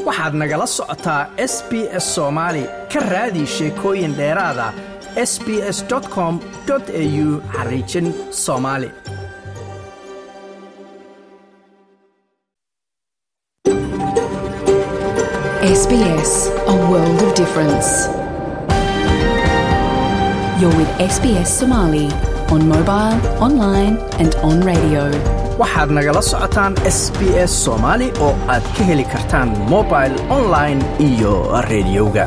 waxaad nagala socotaa s b s soomaali ka raadi sheekooyin dheeraada s b s com au xariijin soomaali SBS, a world of difference. You're with SBS Somali on mobile, online, and on radio. waxaad nagala socotaan s b s soomaali oo aad ka heli kartaan mobil online iyo rediyoga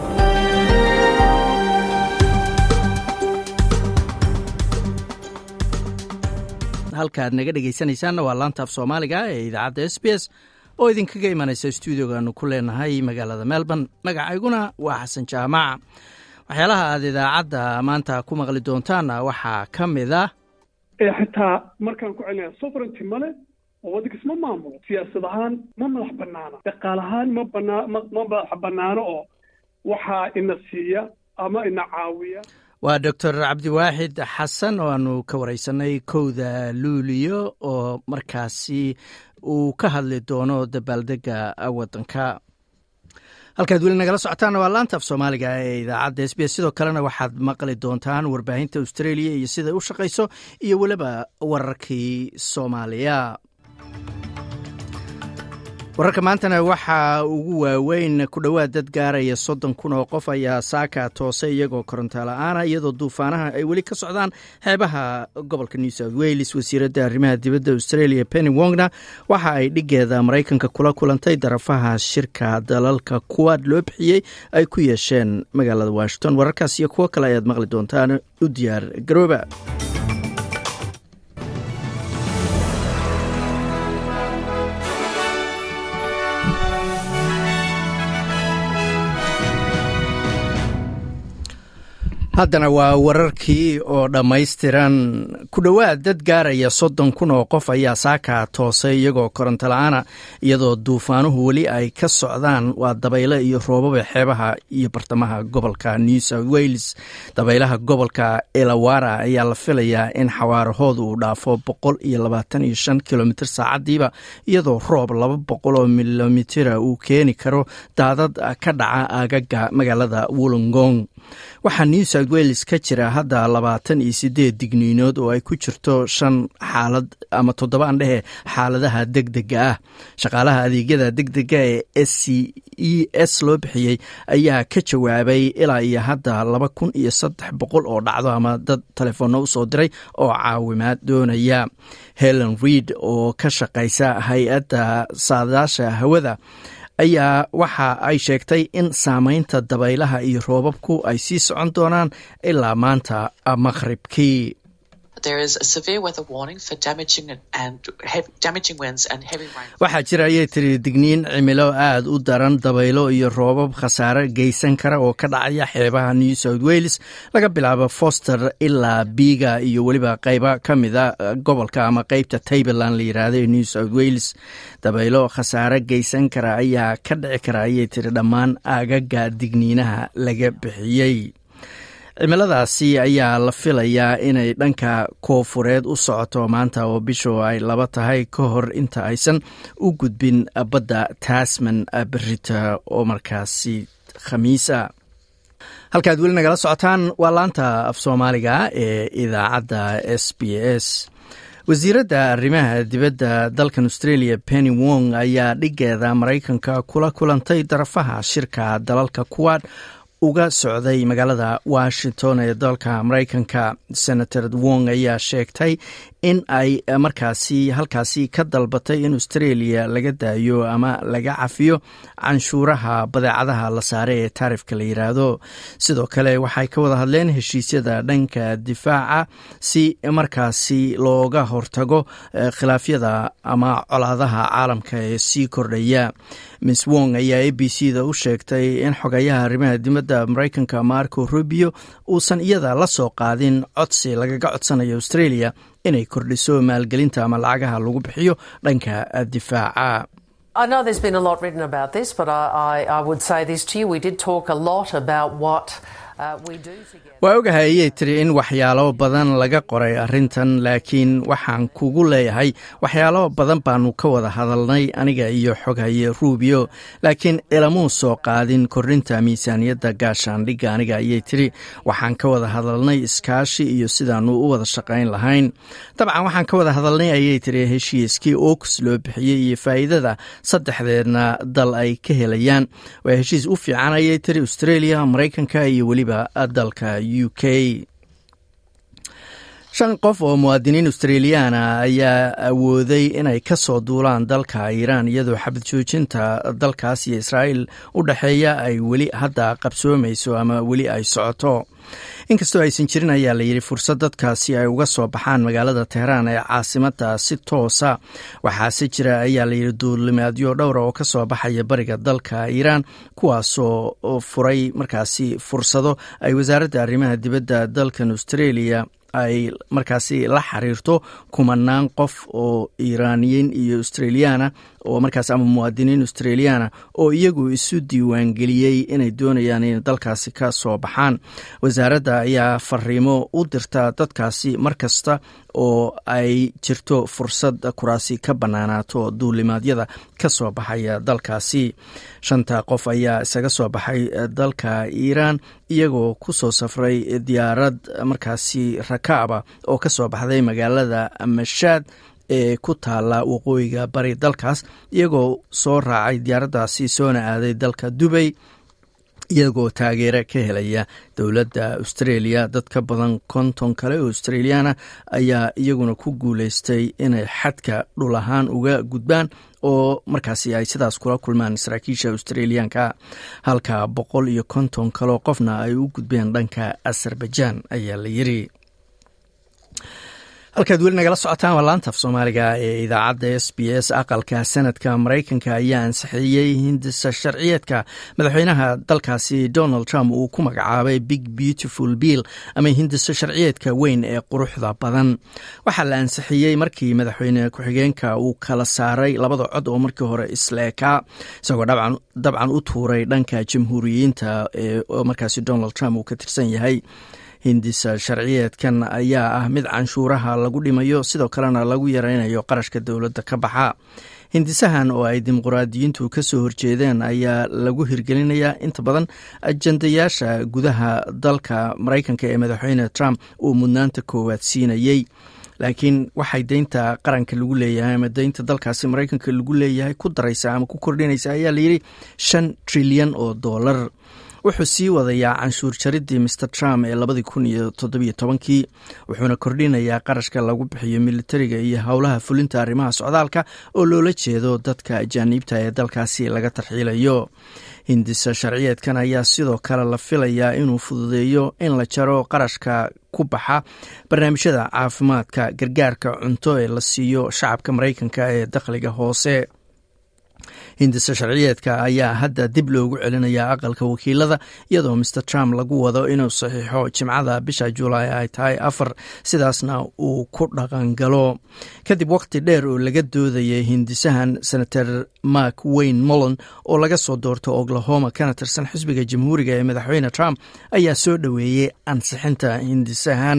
halkaad naga dhegaysanaysaanna waa laantaaf soomaaliga ee idaacadda s b s oo idinkaga imanaysa stuudiogaanu ku leenahay magaalada melbourne magacayguna waa xasan jaamac waxyaalaha aad idaacadda maanta ku maqli doontaanna waxaa ka mid ah xitaa markaan ku celinaya sovereignty male oo waddankiis ma maamulo siyaasad ahaan ma madax banaana dhaqaal ahaan ma banaa ma ma madax banaano oo waxaa ina siiya ama ina caawiya waa doctor cabdiwaaxid xasan oo aanu ka wareysanay kowda luuliyo oo markaasi uu ka hadli doono dabaaldega waddanka halkaad weli nagala socotaanna waa laanta af soomaaliga ee idaacadda s b s sidoo kalena waxaad maqli doontaan warbaahinta australia iyo siday u shaqayso iyo weliba wararkii soomaaliya wararka maantana waxaa ugu waaweyn ku dhowaad dad gaaraya soddon kun oo qof ayaa saaka toosay iyagoo koronto la-aana iyadoo duufaanaha ay weli ka socdaan xeebaha gobolka new south wales wasiiradda arrimaha dibadda australia penny wongna waxa ay dhigeeda maraykanka kula kulantay darafaha shirka dalalka kuwaad loo bixiyey ay ku yeesheen magaalada washington wararkaas iyo kuwo kale ayaad maqli doontaan u diyaar garooba haddana waa wararkii oo dhammaystiran ku dhowaad dad gaaraya soddon kun oo qof ayaa saaka toosay iyagoo koronto la-aana iyadoo duufaanuhu weli ay ka socdaan waa dabayle iyo roobaba xeebaha iyo bartamaha gobolka new south wales dabaylaha gobolka elawara ayaa la filayaa in xawaarahooda uu dhaafo boqol iyo labaatan iyo shan kilomitr saacadiiba iyadoo roob laba boqol oo milomitira uu keeni karo daadad ka dhaca aagaga magaalada wollongong waxaa new south wales ka jira hadda labaatan iyo sideed digniinood oo ay ku jirto shan xaalad ama toddobaan dhehe xaaladaha deg dega ah shaqaalaha adeegyada deg dega ee s c e s loo bixiyey ayaa ka jawaabay ilaa iyo hadda laba kun iyo saddex boqol oo dhacdo ama dad telefoonna usoo diray oo caawimaad doonaya helen reid oo ka shaqaysa hay-adda saadaasha hawada ayaa waxa ay sheegtay in saameynta dabaylaha iyo roobabku ay sii socon doonaan ilaa maanta maqhribkii waxaa jira ayay tiri digniin cimilo aad u daran dabaylo iyo roobab khasaare geysan kara oo ka dhacaya xeebaha new south wales laga bilaabo foster ilaa biiga iyo weliba qeyba ka mida gobolka ama qeybta tableland la yiraahdo ee new south wales dabaylo khasaare geysan kara ayaa ka dhici kara ayay tiri dhammaan aagaga digniinaha laga bixiyey cimiladaasi ayaa la filayaa inay dhanka koofureed u socoto maanta oo bishu ay laba tahay ka hor inta aysan u gudbin badda tasman berita oo markaasi khamiisa halkaad weli nagala socotaan waa laanta af soomaaliga ee idaacadda s b s wasiiradda arrimaha dibadda dalkan australia penny wong ayaa dhigeeda maraykanka kula kulantay darafaha shirka dalalka kuwaad uga socday magaalada washington ee dalka maraykanka senator wong ayaa sheegtay in ay markaasi halkaasi ka dalbatay in australia laga daayo ama laga cafiyo canshuuraha badeecadaha la saare ee taarifka la yiraahdo sidoo kale waxay ka wada hadleen heshiisyada dhanka difaaca si markaasi looga hortago khilaafyada ama colaadaha caalamka ee sii kordhaya miss wong ayaa a b c da u sheegtay in xogayaha arrimaha dibadda maraykanka marco rubio uusan iyada la soo qaadin codsi lagaga codsanayo australia inay kordhiso maalgelinta ama lacagaha lagu bixiyo dhanka difaaca I know there's been a lot written about this, but I, I, I would say this to you. We did talk a lot about what waa ogahay ayay tiri in waxyaalo badan laga qoray arrintan laakiin waxaan kugu leeyahay waxyaalo badan baanu ka wada hadalnay aniga iyo xoghaye rubio laakiin ilamuu soo qaadin korinta miisaaniyadda gaashaandhigga aniga ayay tiri waxaan ka wada hadalnay iskaashi iyo sidaanu u wada shaqayn lahayn dabcan waxaan ka wada hadalnay ayay tiri heshiiskii oks loo bixiyey iyo faa'iidada saddexdeedna dal ay ka helayaan waa heshiis u fiican ayay tiri australia maraykanka iyo weliba dalka u k shan qof oo muwaadiniin australiyaana ayaa awooday inay ka soo duulaan dalka iiraan iyadoo xabad joojinta dalkaas iyo israa'iil u dhexeeya ay weli hadda qabsoomayso ama weli ay socoto inkastoo aysan jirin ayaa la yidhi fursad dadkaasi ay uga soo baxaan magaalada teheraan ee caasimada si toosa waxaase jira ayaa layidhi duulimaadyo dhowra oo ka soo baxaya bariga dalka iiraan kuwaasoo furay markaasi fursado ay wasaaradda arrimaha dibadda dalkan australia ay markaasi la xiriirto kumanaan qof oo iiraaniyiin iyo australiyaana oo markaas ama muwaadiniin australiyaana oo iyagu isu diiwaangeliyey inay doonayaan inay dalkaasi ka soo baxaan wasaaradda ayaa fariimo u dirta dadkaasi mar kasta oo ay jirto fursad kuraasi ka bannaanaato duulimaadyada ka soo baxaya dalkaasi shanta qof ayaa isaga soo baxay dalka iiraan iyagoo ku soo safray diyaarad markaasi rakaaba oo ka soo baxday magaalada mashaad ee ku taala waqooyiga bari dalkaas iyagoo soo raacay diyaaraddaasi soona aaday dalka dubay iyagoo taageero ka helaya dowladda australia dad ka badan konton kale oo australiyaana ayaa iyaguna ku guuleystay inay xadka dhul ahaan uga gudbaan oo markaasi ay sidaas kula kulmaan saraakiisha australiyaanka halka boqol iyo konton kaleo qofna ay u gudbeen dhanka azerbaijan ayaa la yiri halkaad weli nagala socotaan waa laanta af soomaaliga ee idaacadda s b s aqalka sanadka maraykanka ayaa ansixiyey hindisa sharciyeedka madaxweynaha dalkaasi donald trump uu ku magacaabay big beautiful bill ama hindisa sharciyeedka weyn ee quruxda badan waxaa la ansixiyey markii madaxweyne ku-xigeenka uu kala saaray labada cod oo markii hore isleekaa isagoo dabcan u tuuray dhanka jamhuuriyiinta ee markaasi donald trump uu ka tirsan yahay hindisa sharciyeedkan ayaa ah mid canshuuraha lagu dhimayo sidoo kalena lagu yareynayo qarashka dowladda ka baxa hindisahan oo ay dimuqraadiyiintu ka soo horjeedeen ayaa lagu hirgelinayaa inta badan ajandayaasha gudaha dalka maraykanka ee madaxweyne trump uu mudnaanta koowaad siinayey laakiin waxay deynta qaranka lagu leeyahay ama deynta dalkaasi maraykanka lagu leeyahay ku daraysa ama ku kordhinaysa ayaa layidhi shan trilyan oo dollar wuxuu sii wadayaa canshuur jaridii master trump ee labadii kun iyo toddobiyo tobankii wuxuuna kordhinayaa qarashka lagu bixiyo militariga iyo howlaha fulinta arrimaha socdaalka oo loola jeedo dadka ajaaniibta ee dalkaasi laga tarxiilayo hindisa sharciyeedkan ayaa sidoo kale la filayaa inuu fududeeyo in la jaro qarashka ku baxa barnaamijyada caafimaadka gargaarka cunto ee la siiyo shacabka maraykanka ee dakhliga hoose hindisa sharciyeedka ayaa hadda dib loogu celinayaa aqalka wakiilada iyadoo master trump lagu wado inuu saxiixo jimcada bisha julaay ay tahay afar sidaasna uu ku dhaqangalo kadib waqti dheer oo laga doodayay hindisahan senator mark wayne mollon oo laga soo doorto oklahoma kana tirsan xisbiga jamhuuriga ee madaxweyne trump ayaa soo dhoweeyey ansixinta hindisahan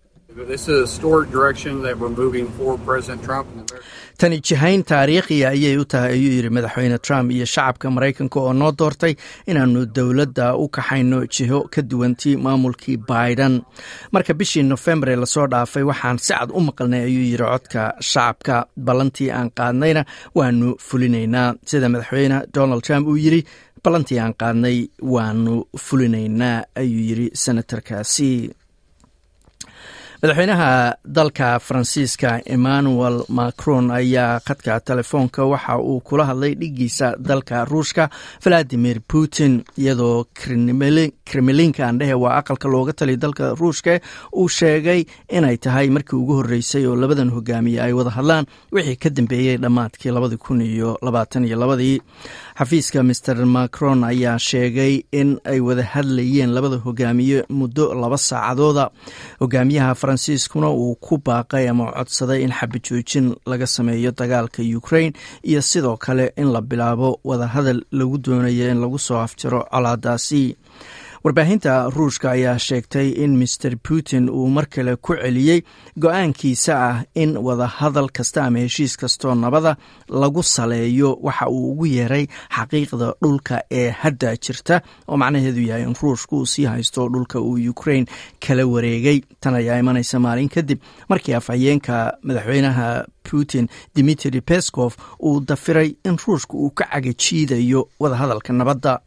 tani jihayn taariikhiya ayay u tahay ayuu yidhi madaxweyne trump iyo shacabka maraykanka oo noo doortay inaanu dowladda u kaxayno jiho ka duwantii maamulkii biden marka bishii nofembar ee lasoo dhaafay waxaan si cad u maqalnay ayuu yidhi codka shacabka ballantii aan qaadnayna waanu fulinaynaa sida madaxweyne donald trump uu yidhi ballantii aan qaadnay waanu fulinaynaa ayuu yidhi senatarkaasi madaxweynaha dalka faransiiska emmanuel macron ayaa khadka telefoonka waxa uu kula hadlay dhigiisa dalka ruushka valadimir putin iyadoo kremlinka andhehe waa aqalka looga taliya dalka ruushka uu sheegay inay tahay markii ugu horreysay oo labadan hogaamiye ay wada hadlaan wixii ka dambeeyey dhammaadkii labadi kun iyo labaatan iyo labadii xafiiska master macron ayaa sheegay in ay wada hadlayeen labada hogaamiye muddo laba saacadooda hogaamiyaha faransiiskuna uu ku baaqay ama codsaday in xabajoojin laga sameeyo dagaalka ukraine iyo sidoo kale in la bilaabo wadahadal lagu doonayo in lagu soo afjaro colaadaasi warbaahinta ruushka ayaa sheegtay in master putin uu mar kale ku celiyey go-aankiisa ah in wadahadal kasta ama heshiis kastoo nabada lagu saleeyo waxa uu ugu yeeray xaqiiqda dhulka ee hadda jirta oo macnaheedu yahay in ruushka uu sii haysto dhulka uu ukrain kala wareegay tan ayaa imanaysa maalin kadib markii afhayeenka madaxweynaha putin dimitri pescof uu dafiray in ruushka uu ka cagajiidayo wadahadalka nabadda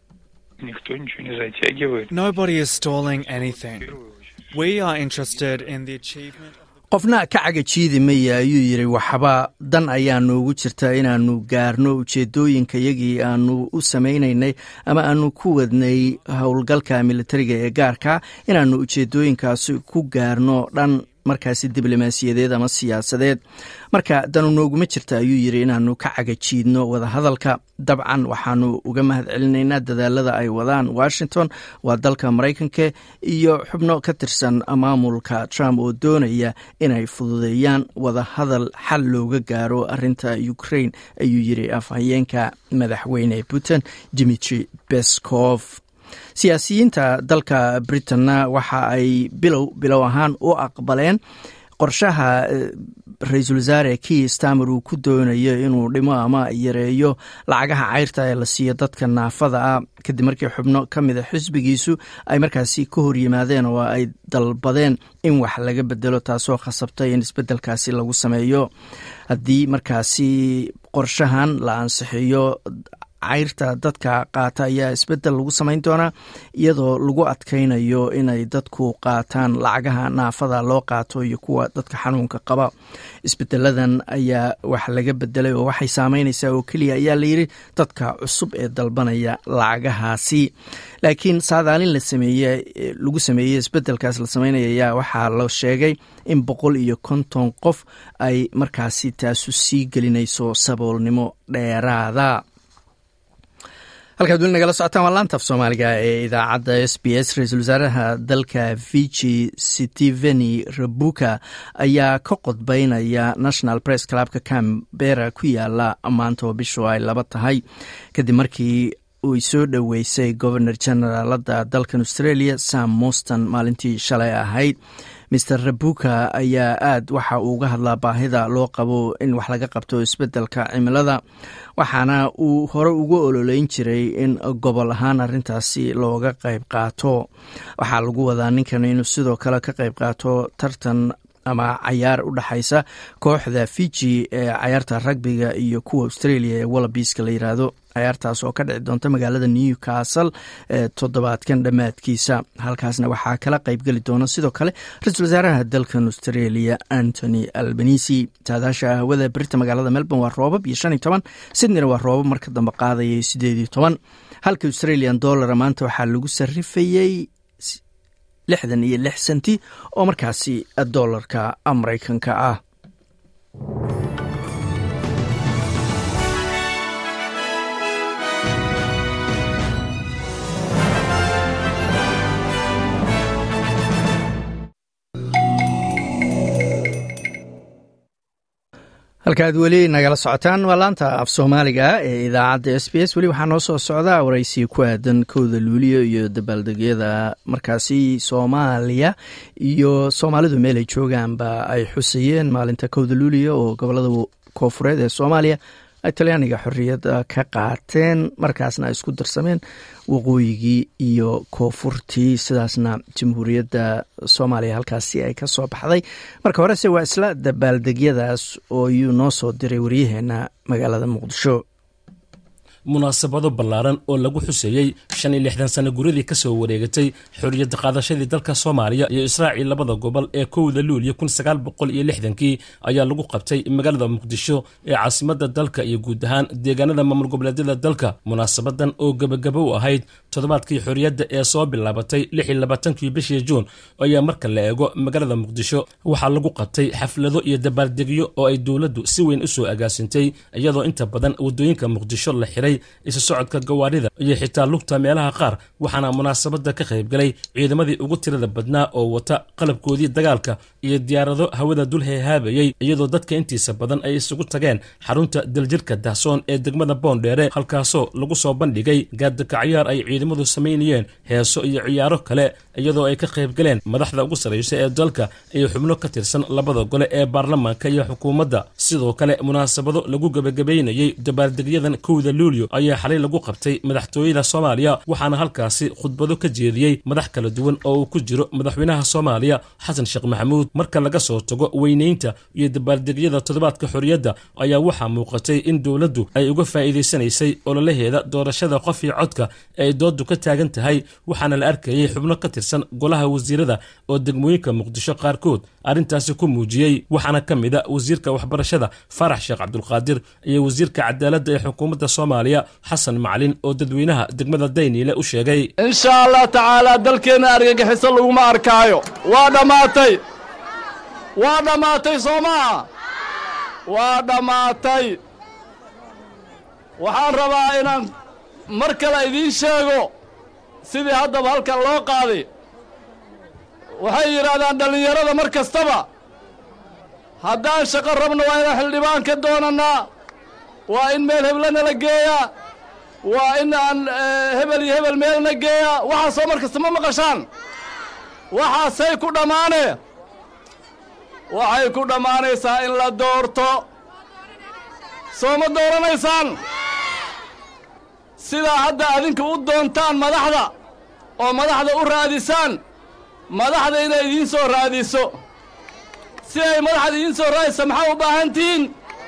Никто ничего не затягивает. Nobody is stalling anything. We are interested in the achievement. qofna ka cagajiidi maya ayuu yidhi waxba dan ayaa noogu jirta inaanu gaarno ujeedooyinka yagii aanu u samaynaynay ama aanu ku wadnay howlgalka militariga ee gaarka inaanu ujeedooyinkaasi ku gaarno dhan markaasi diblomaasiyadeed ama siyaasadeed marka danu nooguma jirta ayuu yidhi inaanu ka cagajiidno wadahadalka dabcan waxaanu uga mahad celinaynaa dadaalada ay wadaan washington waa dalka maraykanka iyo xubno ka tirsan maamulka trump oo doonaya inay fududeeyaan wadahadal xal looga gaaro arinta ukraine ayuu yidhi afhayeenka madaxweyne putin dimitri beskov siyaasiyiinta dalka britanna waxa ay bilow bilow ahaan u aqbaleen qorshaha ra-iisul wasaare kii stamer uu ku doonayo inuu dhimo ama yareeyo lacagaha cayrta ee la siiyo dadka naafada ah kadib markii xubno ka mida xisbigiisu ay markaasi ka hor yimaadeen oo ay dalbadeen in wax laga bedelo taasoo khasabtay in isbedelkaasi lagu sameeyo haddii markaasi qorshahan la ansixiyo cayrta dadka qaata ayaa isbedel lagu samayn doonaa iyadoo lagu adkaynayo inay dadku qaataan lacagaha naafada loo qaato iyo kuwa dadka xanuunka qaba isbedeladan ayaa wax laga bedelay oo waxay saameynaysaa oo keliya ayaa layidhi dadka cusub ee dalbanaya lacagahaasi laakiin saadaalin la sameeye lagu sameeyey isbedelkaas la sameynaya ayaa waxaa la sheegay in boqol iyo konton qof ay markaasi taasu sii gelinayso saboolnimo dheeraada halkaad weli nagala socotaan waa laantaf soomaaliga ee idaacadda s b s ra-iisul wasaaraha dalka viji steveni rabuka ayaa ka qodbeynaya national press clubka cambera ku yaala maanta oo bishu ay laba tahay kadib markii uy soo dhoweysay governor generaalada dalkan australia sam moston maalintii shalay ahayd maer rabuka ayaa aad waxa uu uga hadlaa baahida loo qabo in wax laga qabto isbedelka cimilada waxaana uu hore uga ololeyn jiray in gobol ahaan arintaasi looga qayb qaato waxaa lagu wadaa ninkan inuu sidoo kale ka qayb qaato tartan ama cayaar u dhexaysa kooxda fiji ee cayaarta ragbiga iyo kuwa australia ee wallabiiska la yiraahdo cayaartaas oo ka dhici doonta magaalada newcastle ee toddobaadkan dhammaadkiisa halkaasna waxaa kala qaybgeli doona sidoo kale ra-iisul wasaaraha dalkan australia antony albanisi saadaasha hawada berita magaalada melbourne waa roobab iyo shan iyo toban sydneyna waa roobab marka dambe qaadayay sideed iyo toban halka australian dollara maanta waxaa lagu sarifayey lixdan iyo lix senti oo markaasi dollarka maraykanka ah halkaad weli nagala socotaan waa laanta af soomaaliga ee idaacadda s b s weli waxaa noo soo socda waraysi ku aadan kowda luuliyo iyo dabaaldegyada markaasi soomaaliya iyo soomaalidu meel ay joogaanba ay xusayeen maalinta kowda luuliyo oo gobolada koofureed ee soomaaliya ay talyaaniga xorriyadda ka qaateen markaasna ay isku darsameen waqooyigii iyo koonfurtii sidaasna jamhuuriyadda soomaaliya halkaasi ay ka soo baxday marka horese waa isla dabaaldegyadaas oo yuu noo soo diray waryaheena magaalada muqdisho munaasabado ballaaran oo lagu xuseeyey shan iyo lixdan sano guradii ka soo wareegatay xorriyadda qaadashadii dalka soomaaliya iyo israaciil labada gobol ee kowda luuliyo kun sagaal boqol iyo lixdankii ayaa lagu qabtay magaalada muqdisho ee caasimadda dalka iyo guud ahaan deegaanada maamul goboleedyada dalka munaasabadan oo gebagabo u ahayd toddobaadkii xorriyadda ee soo bilaabatay lix iyo labaatankii bishii juun ayaa marka la eego magaalada muqdisho waxaa lagu qabtay xaflado iyo dabaaldegyo oo ay dowladdu si weyn u soo agaasintay iyadoo inta badan waddooyinka muqdisho la xiray xiray isu socodka gawaarida iyo xitaa lugta meelaha qaar waxaana munaasabadda ka qaybgalay ciidamadii ugu tirada badnaa oo wata qalabkoodii dagaalka iyo diyaarado hawada dul heehaabayey iyadoo dadka intiisa badan ay isugu tageen xarunta daljirka dahsoon ee degmada boondheere halkaasoo lagu soo bandhigay gaadakacayaar ay ciidamadu samaynayeen heeso iyo ciyaaro kale iyadoo ay ka qaybgaleen madaxda ugu sarraysa ee dalka iyo xubno ka tirsan labada gole ee baarlamaanka iyo xukuumadda sidoo kale munaasabado lagu gebagabaynayey dabaaldegyadan kowda luulyo ayaa xalay lagu qabtay madaxtooyada soomaaliya waxaana halkaasi khudbado ka jeediyey madax kala duwan oo uu ku jiro madaxweynaha soomaaliya xasan sheekh maxamuud marka laga soo tago weynaynta iyo dabaaldegyada toddobaadka xorriyadda ayaa waxaa muuqatay in dowladdu ay uga faa'iidaysanaysay ololaheeda doorashada qof iyo codka ee ay dooddu ka taagan tahay waxaana la arkayey xubno ka tirsan golaha wasiirada oo degmooyinka muqdisho qaarkood arrintaasi ku muujiyey waxaana ka mid a wasiirka waxbarashada farax sheekh cabdulqaadir iyo wasiirka cadaaladda ee xukuumadda soomaaliya xasan macalin oo dadweynaha degmada dayniile u sheegay insha allah tacaalaa dalkeenna argagixiso laguma arkaayo waa dhammaatay waa dhammaatay soo maha waa dhammaatay waxaan rabaa inaan mar kale idiin sheego sidii haddaba halkan loo qaaday waxay yidhaahdaan dhallinyarada mar kastaba haddaan shaqo rabno waa inaan xildhibaan ka doonannaa waa in meel heblana la geeyaa waa in aan hebel iyo hebel meelna geeyaa waxaasoo mar kasta ma maqashaan waxaasay ku dhammaane waxay ku dhammaanaysaa in la doorto soo ma dooranaysaan sidaa hadda adinka u doontaan madaxda oo madaxda u raadisaan madaxda inay idiin soo raadiso si ay madaxda idiin soo raadisa maxaa u baahan tihiin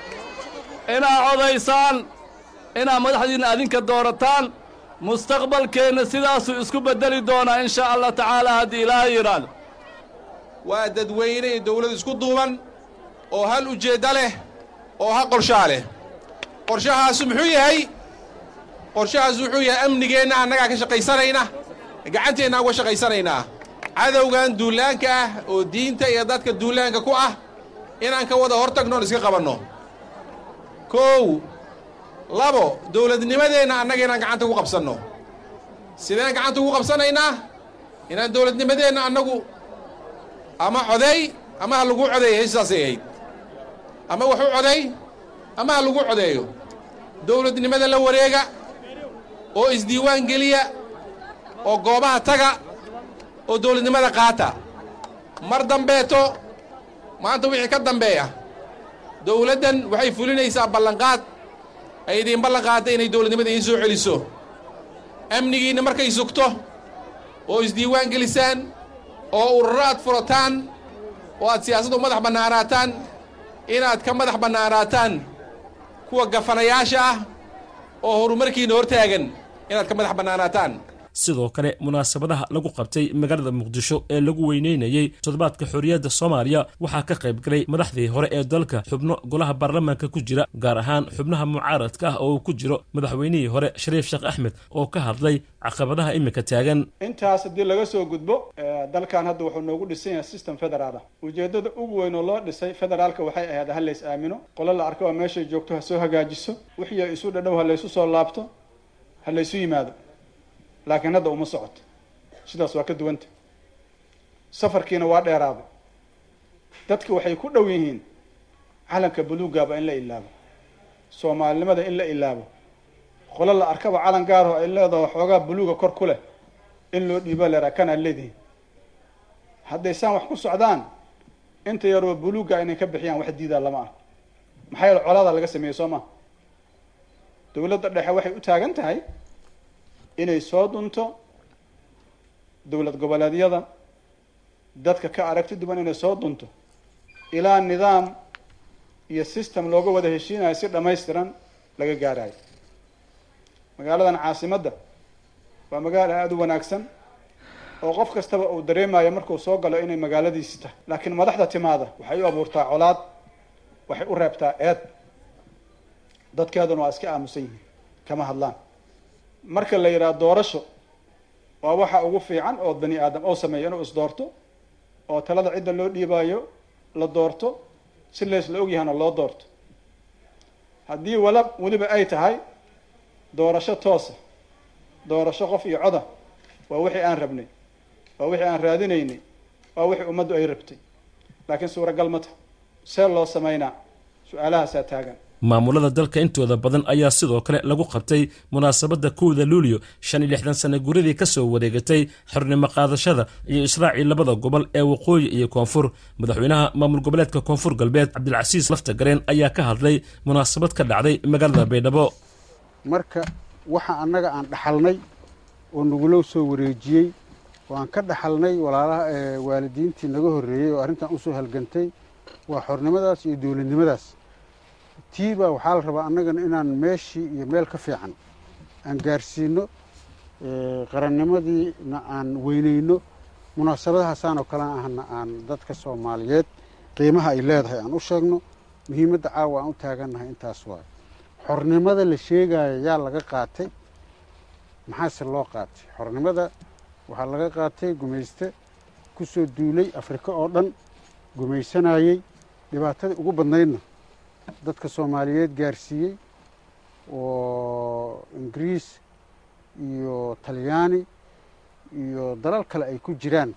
inaad codaysaan inaad madaxdiinna adinka doorataan mustaqbalkeenna sidaasuu isku beddeli doonaa in shaa allah tacaala haddii ilaahay yidhaahdo waa dadweyne iyo dawlad isku duuban oo hal ujeeddo leh oo ha qorshaa leh qorshahaasu muxuu yahay qorshahaasu wuxuu yahay amnigeenna annagaa ka shaqaysanayna gacanteenna uga shaqaysanaynaa cadowgan duulaanka ah oo diinta iyo dadka duulaanka ku ah inaan ka wada hor tagno on iska qabanno kow labo dawladnimadeenna annaga inaan gacanta ku qabsanno sideen gacanta ugu qabsanaynaa inaan dawladnimadeenna annagu ama coday ama ha lagu codeeyo sidaasay ahayd ama waxu coday ama ha lagu codeeyo dawladnimada la wareega oo isdiiwaan geliya oo goobaha taga oo dawladnimada qaata mar dambeeto maanta wixii ka dambeeya dawladdan waxay fulinaysaa ballanqaad ay idiin ballan qaadda inay dawladnimada idiin soo celiso amnigiinna markay sugto oo isdiiwaan gelisaan oo ururo aad furataan oo aad siyaasaddu madax bannaanaataan inaad ka madax bannaanaataan kuwa gafanayaasha ah oo horumarkiinna hortaagan inaad ka madax bannaanaataan sidoo kale munaasabadaha lagu qabtay magaalada muqdisho ee lagu weyneynayey toddobaadka xorriyadda soomaaliya waxaa ka qayb galay madaxdii hore ee dalka xubno golaha baarlamaanka ku jira gaar ahaan xubnaha mucaaradka ah oo uu ku jiro madaxweynihii hore shariif sheekh axmed oo ka hadlay caqabadaha iminka taagan intaas haddii laga soo gudbo dalkan hadda wuxuu noogu dhisan yahay system federaal ah ujeeddada ugu weyn oo loo dhisay federaalka waxay ahayd ha lays aamino qolo la arko oo meeshay joogto ha soo hagaajiso wixii ay isu dhadhow ha laysu soo laabto ha laysu yimaado laakiin hadda uma socoto sidaas waa ka duwanta safarkiina waa dheeraaday dadka waxay ku dhow yihiin calanka buluuggaaba in la ilaabo soomaalinimada in la ilaabo qolo la arkaba calan gaarho ay leedaho xoogaa buluuga kor ku leh in loo dhiiba leeraa kanaad leedihin hadday saan wax ku socdaan inta yaroo buluugga inay ka bixiyaan wax diidaa lama ah maxaa yeele colaada laga sameeyey soo maa dawladda dhexe waxay u taagan tahay inay soo dunto dowlad goboleedyada dadka ka aragti duwan inay soo dunto ilaa nidaam iyo system looga wada heshiinayo si dhammaystiran laga gaarayo magaaladan caasimadda waa magaalo aada u wanaagsan oo qof kastaba uu dareemayo markuu soo galo inay magaaladiisi tahay laakiin madaxda timaada waxay u abuurtaa colaad waxay u reebtaa eed dadkeeduna waa iska aamusan yihiin kama hadlaan marka la yidhaha doorasho waa waxa ugu fiican oo bani aadam oo sameeyo inuu isdoorto oo talada cidda loo dhiibaayo la doorto si laysla ogyahana loo doorto haddii wala weliba ay tahay doorasho toosa doorasho qof iyo coda waa wixii aan rabnay waa wixii aan raadinaynay waa wixii ummaddu ay rabtay laakiin suuragal ma taha see loo samaynaa su-aalahaasaa taagan maamulada dalka intooda badan ayaa sidoo kale lagu qabtay munaasabadda kowda luulyo shan iyo lixdan sana guradii ka soo wareegatay xornimo qaadashada iyo israacii labada gobol ee waqooyi iyo koonfur madaxweynaha maamul goboleedka koonfur galbeed cabdilcasiis laftagareen ayaa ka hadlay munaasabad ka dhacday magaalada baydhabo marka waxa annaga aan dhaxalnay oo nagula soo wareejiyey oo aan ka dhaxalnay walaalaha waalidiintii naga horreeyey oo arrintan usoo halgantay waa xornimadaas iyo dowladnimadaas tii baa waxaa la rabaa annagana inaan meeshii iyo meel ka fiican aan gaarsiino qarannimadiina aan weynayno munaasabadahaasaan oo kale ahna aan dadka soomaaliyeed qiimaha ay leedahay aan u sheegno muhiimadda caawa aan u taagannahay intaas waayo xornimada la sheegaayo yaa laga qaatay maxaase loo qaatay xornimada waxaa laga qaatay gumayste ku soo duulay afrika oo dhan gumaysanayey dhibaatadii ugu badnaydna dadka soomaaliyeed gaarsiiyey oo ingiriis iyo talyaani iyo dalal kale ay ku jiraan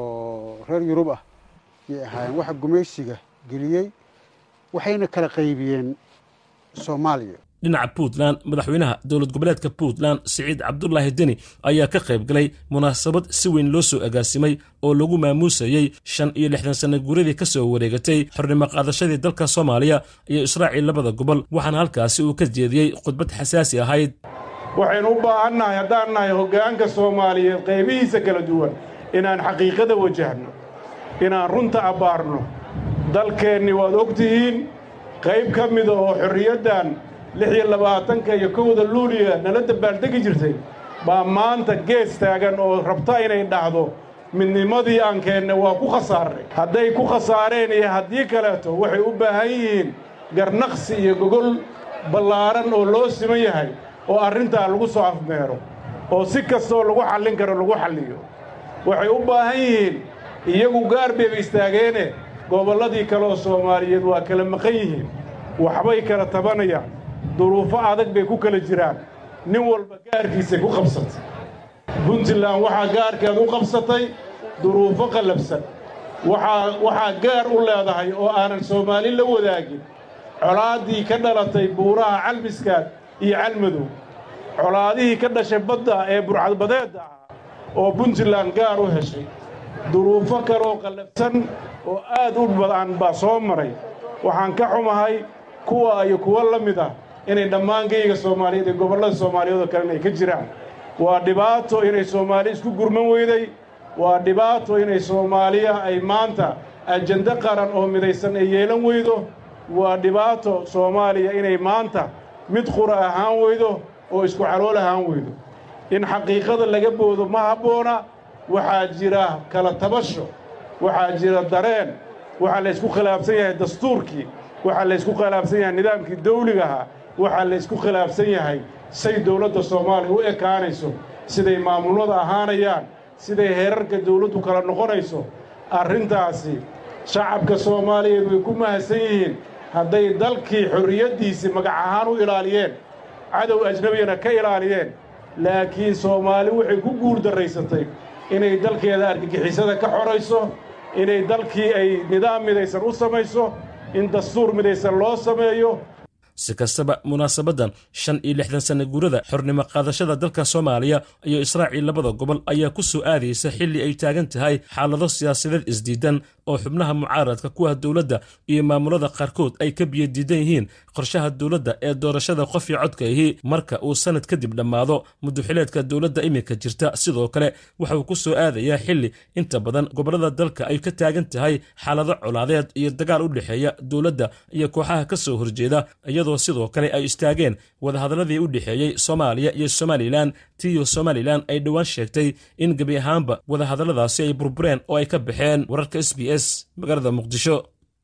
oo reer yurub ah yay ahaayeen waxa gumaysiga geliyey waxayna kala qaybiyeen soomaaliya dhinaca puntland madaxweynaha dowlad goboleedka puntland siciid cabdulaahi deni ayaa ka qayb galay munaasabad si weyn loo soo agaasimay oo lagu maamuusayey shan iyo lixdan sana guuradii ka soo wareegatay xornimo qaadashadii dalka soomaaliya iyo israaciil labada gobol waxaana halkaasi uu ka jeediyey khudbad xasaasi ahayd waxaynu u baahannahay haddaan nahay hoggaanka soomaaliyeed qaybihiisa kala duwan inaan xaqiiqada wajahno inaan runta abbaarno dalkeenni waad og tihiin qayb ka mida oo xorriyaddan lix iyo labaatanka iyo kowda luuliya nala dabbaaldegi jirtay baa maanta gees taagan oo rabta inay dhacdo midnimadii aan keenne waa ku khasaarnay hadday ku khasaareen iyo haddii kaleeto waxay u baahan yihiin garnaqsi iyo gogol ballaaran oo loo siman yahay oo arrintaa lagu soo afmeero oo si kastoo lagu xallin karo lagu xalliyo waxay u baahan yihiin iyagu gaar bayba istaageene gobolladii kale oo soomaaliyeed waa kala maqan yihiin waxbay kala tabanayaan duruufo adag bay ku kala jiraan nin walba gaarkiisay ku qabsatay puntland waxaa gaarkeed u qabsatay duruufo qallabsan waxaa waxaa gaar u leedahay oo aanan soomaali la wadaagin colaaddii ka dhalatay buuraha calmiskaad iyo calmadow colaadihii ka dhashay badda ee burcadbadeedda ahaa oo puntland gaar u heshay duruufo kaleoo qallabsan oo aad u badan baa soo maray waxaan ka xumahay kuwa iyo kuwo la mid ah inay dhammaan geyga soomaaliyeed ee gobollada soomaaliyeed oo kalena ay ka jiraan waa dhibaato inay soomaali isku gurman weyday waa dhibaato inay soomaaliya ay maanta ajando qaran oo midaysan ay yeelan weydo waa dhibaato soomaaliya inay maanta mid qura ahaan weydo oo isku calool ahaan weydo in xaqiiqada laga boodo ma habboona waxaa jira kala tabasho waxaa jira dareen waxaa laysku khilaafsan yahay dastuurkii waxaa laysku khilaafsan yahay nidaamkii dawligaha waxaa laysku khilaafsan yahay say dawladda soomaaliya u ekaanayso siday maamulada ahaanayaan siday heerarka dawladdu kala noqonayso arrintaasi shacabka soomaaliyeed way ku mahadsan yihiin hadday dalkii xorriyaddiisii magac ahaan u ilaaliyeen cadow ajnabiyana ka ilaaliyeen laakiin soomaali waxay ku guuldarraysatay inay dalkeeda argagixisada ka xorayso inay dalkii ay nidaam midaysan u samayso in dastuur midaysan loo sameeyo si kastaba munaasabaddan shan iyo lixdan sana guurada xornimo qaadashada dalka soomaaliya iyo israaciil labada gobol ayaa ku soo aadaysa xilli ay taagan tahay xaalado siyaasadeed isdiidan oo xubnaha mucaaradka kuwa dowladda iyo maamulada qaarkood ay ka biyadiidan yihiin qorshaha dowladda ee doorashada qof iyo codka ahi marka uu sanad kadib dhammaado muduxileedka dowladda iminka jirta sidoo kale waxauu ku soo aadayaa xilli inta badan gobollada dalka ay ka taagan tahay xaalado colaadeed iyo dagaal u dhexeeya dowladda iyo kooxaha ka soo horjeeda iyadoo sidoo kale ay istaageen wadahadaladii u dhexeeyey soomaaliya iyo somalilan tiyo somalilan ay dhowaan sheegtay in gebi ahaanba wadahadalladaasi ay burbureen oo ay ka baxeen wararka s b s magaalada muqdisho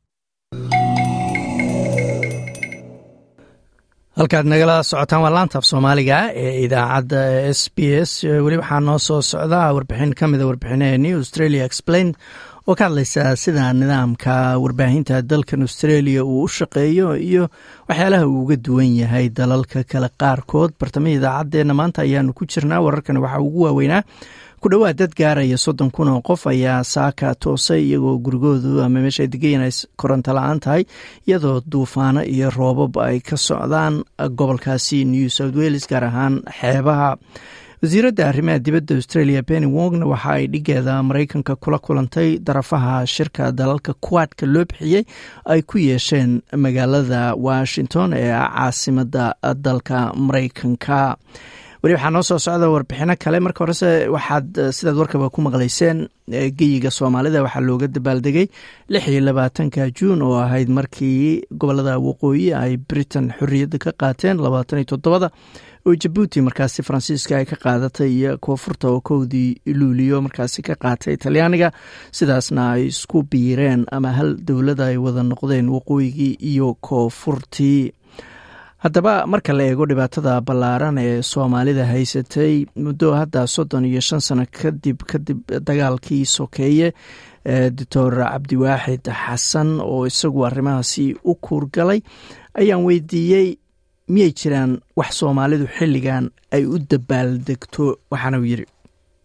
halkaad nagala socotaan waa laanta af soomaaliga ee idaacadda s b s weli waxaa noo soo socda warbixin ka mida warbixinaheenii australia explain oo ka hadlaysa sida nidaamka warbaahinta dalkan australia uu u shaqeeyo iyo waxyaalaha uu uga duwan yahay dalalka kale qaarkood bartamihii idaacaddeenna maanta ayaanu ku jirnaa wararkan waxaa ugu waaweynaa ku dhowaad dad gaaraya soddon kun oo qof ayaa saaka toosay iyagoo gurigoodu ama meesha degayan ay koronto la-aan tahay iyadoo duufaano iyo roobab ay ka socdaan gobolkaasi new south wales gaar ahaan xeebaha wasiiradda arrimaha dibadda australia benny wongna waxa ay dhigeeda maraykanka kula kulantay darafaha shirka dalalka kuwaadka loo bixiyey ay ku yeesheen magaalada washington ee caasimada dalka maraykanka weli waxaa noo soo socda warbixino kale marka horese waxaad sidaad warkaba ku maqlayseen geyiga soomaalida waxaa looga dabaaldegay lix iyo labaatanka juun oo ahayd markii gobolada waqooyi ay britain xorriyadda ka qaateen labaatan iyo toddobada oo jabuuti markaasi faransiiska ay ka qaadatay iyo koonfurta oo kowdii luuliyo markaasi ka qaatay talyaaniga sidaasna ay isku biireen ama hal dowlada ay wada noqdeen waqooyigii iyo koonfurtii haddaba marka la eego dhibaatada ballaaran ee soomaalida haysatay muddo hadda soddon iyo shan sano kadib kadib dagaalkii sokeeye doctor cabdiwaaxid xasan oo isagu arrimahaasi u kuurgalay ayaan weydiiyey miyay jiraan wax soomaalidu xilligan ay u dabaaldegto waxaana uu yidhi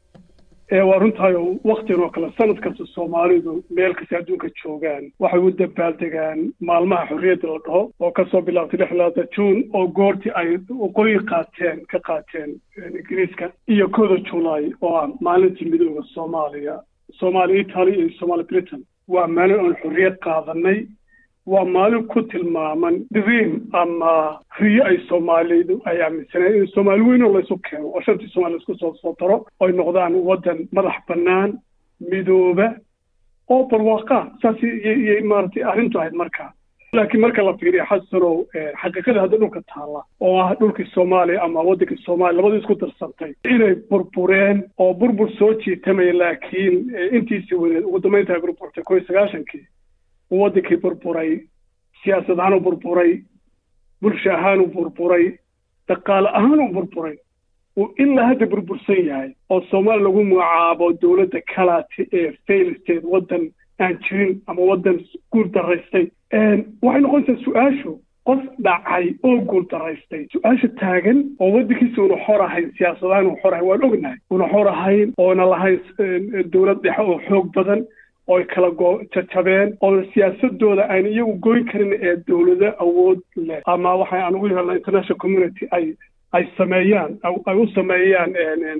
waa runtahay waktigan oo kale sanad kasta soomaalidu meel kasta adduunka joogaan waxay u dabaaldegaan maalmaha xorriyadda la dhaho oo kasoo bilaabtay lix labaata juun oo goortii ay waqooyi qaateen ka qaateen ingiriiska iyo kooda julaay oo ah maalintii midooda soomaaliya soomaaliya italy iyo somaali britain waa maalin oon xorriyad qaadanay waa maalin ku tilmaaman dream ama riyo ay soomaalidu ay aaminsaneen in soomaali weyn oo laysu keeno oo shantii soomali laisku soo soo daro oy noqdaan waddan madax bannaan midooba oo barwaaqa saas iyay maaragtay arrintu ahayd markaa laakiin marka la fiiriyo xasanow xaqiiqada hadda dhulka taalla oo ah dhulkii soomaaliya ama waddankii soomaaliya labadii isku darsantay inay burbureen oo burbur soo jiitamaya laakiin intiisii weyneed ugu dambaynta ay burburtay koo iyo sagaashankii waddankii burburay siyaasad ahaan u burburay bulsho ahaan u burburay dhaqaale ahaan u burburay uu ilaa hadda burbursan yahay oo soomaaliya lagu magacaabo dowladda kalaati ee fail state waddan aan jirin ama waddan guul daraystay waxay noqonaysaa su-aashu qof dhacay oo guul daraystay su-aasha taagan oo waddankiisa una xor ahayn siyaasadahaan una xor ahayn waan ognahay una xor ahayn oona lahayn dowlad dhexe oo xoog badan ooy kala go jajabeen oo siyaasadooda aan iyagu goyn karin ee dowlado awood leh ama waxay aan ugu yeelna international community ay ay sameeyaan ay u sameeyaan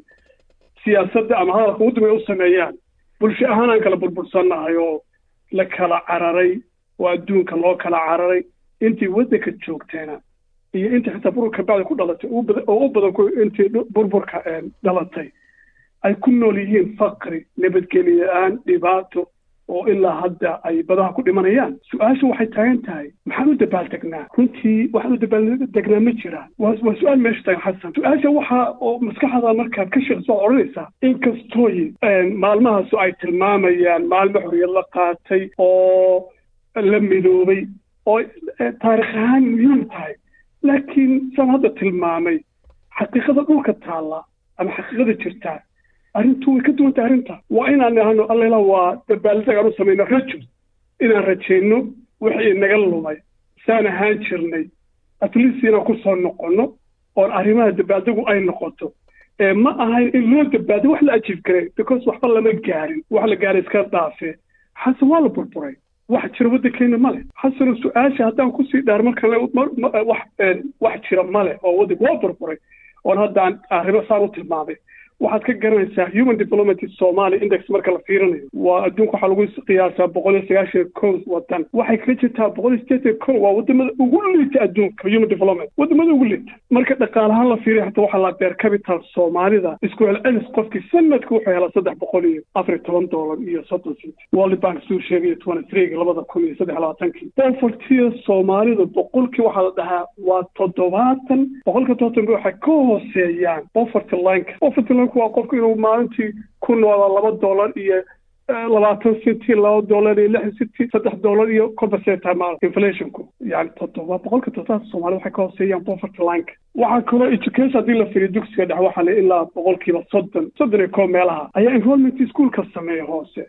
siyaasadda ama hadalka ugu dambeya u sameeyaan bulsho ahaan aan kala burbursannahay oo la kala cararay oo adduunka loo kala cararay intii waddanka joogteena iyo intii xitaa burburka bacdi ku dhalatay oo u badan intii burburka dhalatay ay ku nool yihiin faqri nabadgelyo la-aan dhibaato oo ilaa hadda ay badaha ku dhimanayaan su-aasha waxay taagan tahay maxaan u dabaaldegnaa runtii waxaan u dabaaldegnaa ma jiraan waa waa su-aal meesha taagan xasan su-aasha waxa oo maskaxda markaad ka sheekayso waad odhanaysaa inkastooy maalmahaasu ay tilmaamayaan maalmo xorriyad la qaatay oo la midoobay oo taarikh ahaan muhiim tahay laakiin saan hadda tilmaamay xaqiiqada dhulka taalla ama xaqiiqada jirtaa arrintu way ka duwan tahay arrinta waa inaan nahano allela waa dabaaldeg aan u samayno rajo inaan rajayno wixii naga lumay saan ahaan jirnay atleast inaan ku soo noqonno oon arrimaha dabaaldegu ay noqoto ma ahayn in loo dabaaldeg wax la ajiib karay because waxba lama gaarin wax la gaaray iska dhaafee xasan waa la burburay wax jira waddankeena male xasano su-aasha haddaan kusii dhaar markan wax wax jira male oo waddanka waa burburay oon haddaan arrimo saan u tilmaamay waxaad ka garanaysaa human development somalia index marka la fiirinayo waa adduunka waxaa lagu qiyaasaa boqol iyo sagaashan kow wadan waxay kaga jirtaa boqol iyo sideetan kow waa wadamada ugu liita adduunka human development wadamada ugu liita marka dhaqaalahaan la fiiriyo xataa waxaa la beer capital soomaalida isku celcelis qofkii sanadka wuxuu helaa saddex boqol iyo afar iyo toban doolar iyo soddon cent world bank suu sheegaya twenty three labada kun iyo saddex labaatankii povertiga soomaalida boqolkii waxaa la dhahaa waa toddobaatan boqolka toddobaatan waxay ka hooseeyaan poverty lineka poverty lineka waa qofku inuu maalintii ku noolaa laba dollar iyo labaatan centi laba dollar iyo lix centi saddex dollar iyo kolba seetaa maal inflationku yani toddoba boqolka toddobaatan soomaalida waxay ka hooseeyaan poverty lineka waxaa kaloo education haddii la fiiriyo dugsiga dhex waxaa le ilaa boqolkiiba soddon soddon iyo koob meelaha ayaa enrollment ischoolka sameeya hoose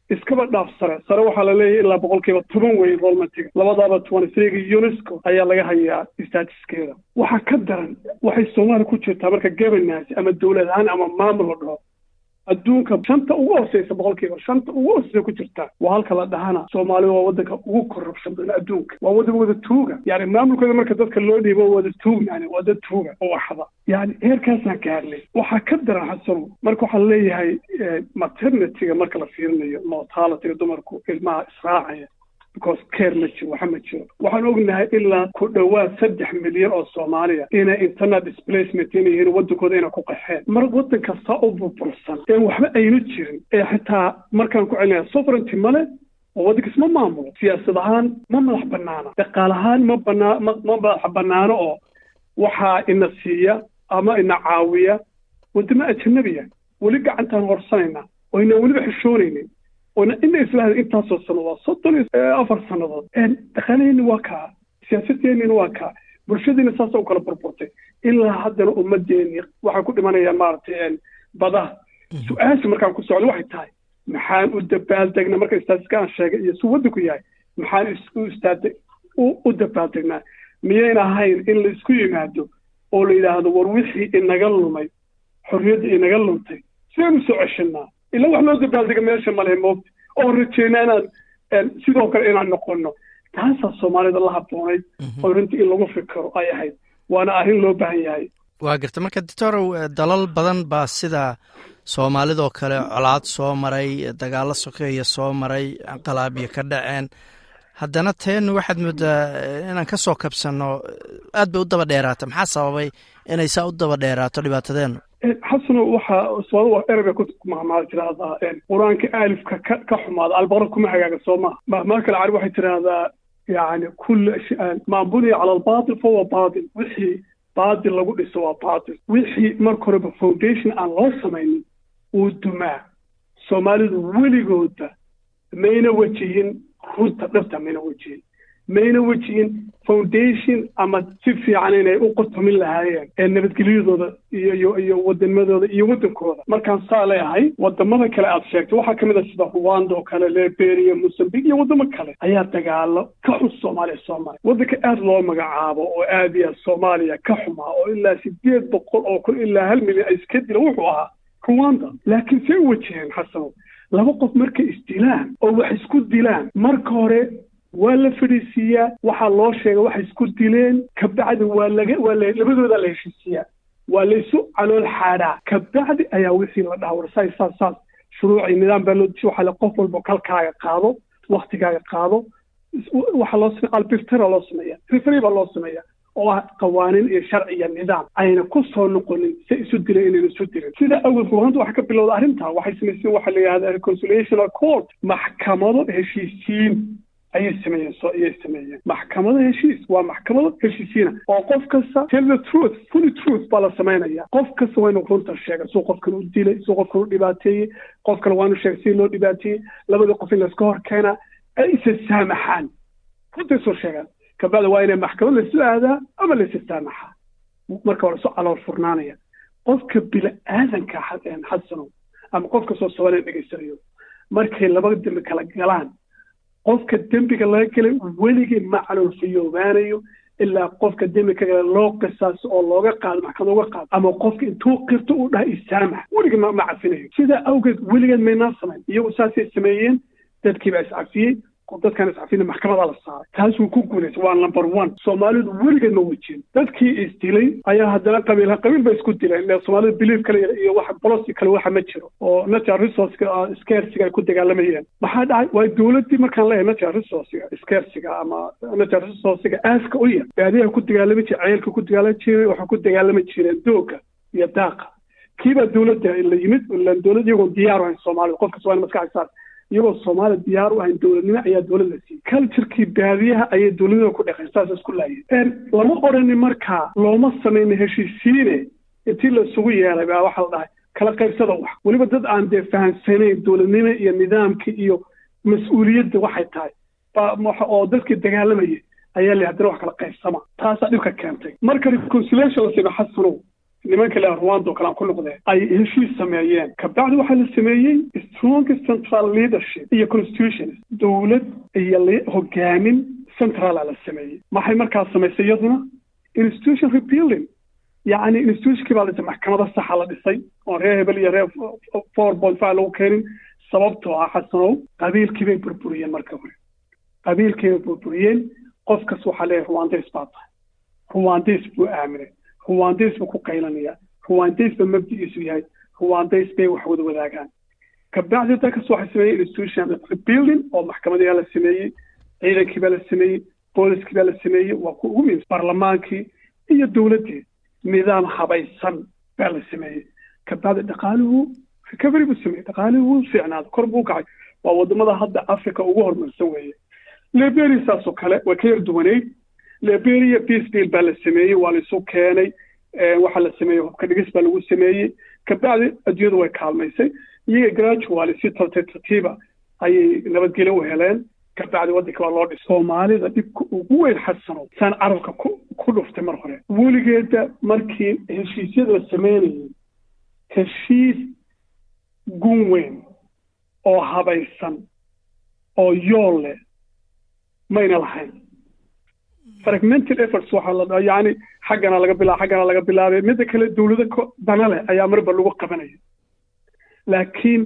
iskaba dhaaf sare sare waxaa la leeyahay ilaa boqolkiiba toban wey enrollmentiga labadaaba twenty threega unesco ayaa laga hayaa statuskeeda waxaa ka daran waxay soomaaliya ku jirtaa marka governance ama dowlad ahaan ama maamul la dhaho adduunka shanta ugu hooseysa boqolkiiba shanta ugu hooseysa ku jirta waa halka la dhahana soomaaliya waa wadanka ugu corruption badan adduunka waa wadan wada tuuga yani maamulkooda marka dadka loo dhiibo wada tuug yani waa dad tuuga oo waxda yani heerkaasaan gaarnay waxaa ka daran xasano marka waxaa leeyahay maternityga marka la fiirinayo mortalityga dumarku ilmaha israacaya because care ma jiro waxa ma jiro waxaan ognahay ilaa ku dhowaad saddex milyan oo soomaaliya inay internet displacement inay yihiin wadankooda inay ku qaxeen mar wadan kasta u burbursan ee waxba aynu jirin ee xitaa markaan ku celinaya sovereignty male oo waddanka isma maamulo siyaasad ahaan ma madax banaana dhaqaal ahaan ma banaa ma ma madax banaano oo waxaa ina siiya ama ina caawiya wadamo ajanabiya weli gacantaan horsanayna oo inaan weliba xishoonaynin oona ina islahda intaasoo sannadood soddon iyo afar sannadood dhaqaalaheeni waa kaa siyaasadeenina waa kaa bulshadiina saasa u kala burburtay ilaa haddana ummadeeni waxay ku dhimanayaan maaragtay badaha su-aasha markaan ku socdo waxay tahay maxaan u dabaaldegna marka istaatiska aan sheegay iyo su waddanku yahay maxaan u istaade u dabaaldegnaa miyayn ahayn in la isku yimaado oo la yidhaahdo war wixii inaga lumay xorriyadda inaga luntay sidaynu soo ceshanaa ila wax loo dabaaldega meesha male moogta oo rajeyna inaan sidoo kale inaan noqono taasaa soomaalida la habboonayd oo runtii in lagu fikiro ay ahayd waana arrin loo baahan yahay waa garta marka doctorow dalal badan baa sida soomaalidoo kale colaad soo maray dagaalo sokeeya soo maray qalaabiyo ka dhaceen haddana teenu waxaad moodaa inaan ka soo kabsanno aad bay u daba dheeraata maxaa sababay inay saa u daba dheeraato dhibaatadeenu xasano waxaa soomaalida erabay ku mahmaal tirahdaa qur-aanka aalifka ka ka xumaada albaqra kuma hagaaga soo maha mahmaal kale cari waxay tirahdaa yani kulla maa buniya cala albaatil fahuwa baatil wixii baatil lagu dhiso waa baatil wixii marka horeba foundation aan loo samaynin uu dumaa soomaalidu weligooda mayna wejihin runta dhabta mayna wejihin mayna wejihin foundation ama si fiican inay u qotomin lahaayeen ee nabadgelyadooda iyo iyo iyo wadanimadooda iyo waddankooda markaan saa leeyahay wadamada kale aad sheegtay waxaa kamid a sida rwanda oo kale liberia mozambique iyo waddamo kale ayaa dagaalo ka xun soomaaliya soo maray waddanka aad loo magacaabo oo aad iyo aad soomaaliya ka xumaa oo ilaa sideed boqol oo kun ilaa hal milyan ay iska dila wuxuu ahaa rwanda laakiin say u wajaheen xasano laba qof markay isdilaan oo wax isku dilaan marka hore waa la fadhiisiiyaa waxaa loo sheegay waxay isku dileen kabacdi waa laga waa la labadooda la heshiisiiyaa waa la isu calool xaadhaa kabacdi ayaa wixii la dhaha war saas saas saas shuruuci nidaam baa loo deji waxaa le qof walba kalkaaga qaado waktigaaga qaado waxaa loo sameya albiftara loo sameeya referi baa loo sameeya oo ah qawaaniin iyo sharci iyo nidaam ayna ku soo noqonin si isu dileen inayna isu dilin sida awgeed ruhanta waxaa ka bilowda arrintaa waxay samayseen waxaa la yidhahda reconciliational court maxkamado heshiisiin ayay sameeyeen so ayay sameeyeen maxkamado heshiis waa maxkamado heshiisiina oo qof kasta tell the truth fully truth baa la samaynaya qof kasta waa inuu runta sheega suu qofkan u dilay suu qofkan u dhibaateeyey qof kale waa inuu sheega sidii loo dhibaateeyey labadii qof in layska hor keenaa ay isa saamaxaan runtay soo sheegaan kabacdi waa inay maxkamad laysu aadaa ama laysa saamaxaa marka hore soo calool furnaanaya qofka bini-aadanka xasano ama qof kastoo soomaaliya dhegaysanayo markay laba dembi kala galaan qofka dembiga laga gelay weligii ma caloolfiyoobaanayo ilaa qofka dembi ka gala loo qisaaso oo looga qaado maxkamad uga qaado ama qofka intuu qirto uu dhaha isaamax weligii ma ma cafinayo sidaa awgeed weligeed maynaa samayn iyagu saasay sameeyeen dadkiibaa iscafiyey dadkaan iscafina maxkamadaa la saaray taas wuu ku guulaysay waa number one soomaalidu weligeed ma wejin dadkii isdilay ayaa haddana qabiil qabiil bay isku dileen ile soomaalida belief kale iyo wax bolosi kale waxa ma jiro oo natural resourceka scarsiga ay ku dagaalamayeen maxaa dhacay waa dowladdii markaan leeyahay natural resourcega scarsiga ama natural resourcega aaska u yar baadiyaha ku dagaalami jire ceelka ku dagaalami jiray waxay ku dagaalami jireen dooga iyo daaqa kiibaa dowladda la yimid ilaan dowlad iyagoon diyaar ahayn soomaalida qofkas waa in maskaxda saar iyagoo soomaaliya diyaar u ahayn dowladnimo ayaa dowlad la siiyey culturekii baadiyaha ayay dowladnima ku dhaqeen saas isku laayeen lama odhanin markaa looma samayna heshiisiine intii la isugu yeelay baa waxaa la dhahay kala qaybsada wax weliba dad aan dee fahamsanayn dowladnimo iyo nidaamka iyo mas-uuliyadda waxay tahay oo dadkii dagaalamayay ayaa la haddana wax kala qaybsama taasaa dhibka keentay marka reconciliation la sima xasanow nimanka le rwanda oo kale aan ku noqdee ay heshiis sameeyeen kabacdi waxaa la sameeyey strong central leadership iyo constitution dowlad iyo hogaamin centrala la sameeyey maxay markaas samaysay iyaduna institution rebuilding yacni institutionkii baa la dhisay maxkamada saxa la dhisay oon reer hebel iyo reer four point five lagu keenin sababtoo ah xasanow qabiilkii bay burburiyeen marka hore qabiilkii bay burburiyeen qofkas waxaa leeyahay ruwandays baa tahay ruwandays buu aaminay ruwandays buu ku qaylanaya ruwandays ba mabdigiisu yahay ruwandays bay wax wada wadaagaan kabacdi dalkas waxay sameeyey institution rebuilding oo maxkamadiyaa la sameeyey ciidankii baa la sameeyey booliskii baa la sameeyey waa ku ugu muhiimsan barlamaankii iyo dowladdii nidaam habaysan baa la sameeyey kabacdi dhaqaaluhu recovery buu sameeyey dhaqaalihii wuu fiicnaaday kor buu kacay waa wadamada hadda africa ugu horumarsan weeye liberia saasoo kale way ka yar duwaneyd liberia peace deal baa la sameeyey waa la isu keenay waxaa la sameeyey hubka dhigis baa lagu sameeyey kabacdi adduunyadu way kaalmaysay iyaga gradually si tartiib tartiiba ayay nabadgelyo u heleen kabacdi waddanka waa loo dhisay soomaalida dhibka ugu weyn xasano saan carabka ku ku dhuftay mar hore weligeeda markii heshiisyada la sameynayay heshiis gun weyn oo habaysan oo yool leh mayna lahayn fragmental efforts waxaa la dhaha yacni xaggana laga bilaa xaggana laga bilaabay midda kale dowlado dana leh ayaa marba lagu qabanaya laakiin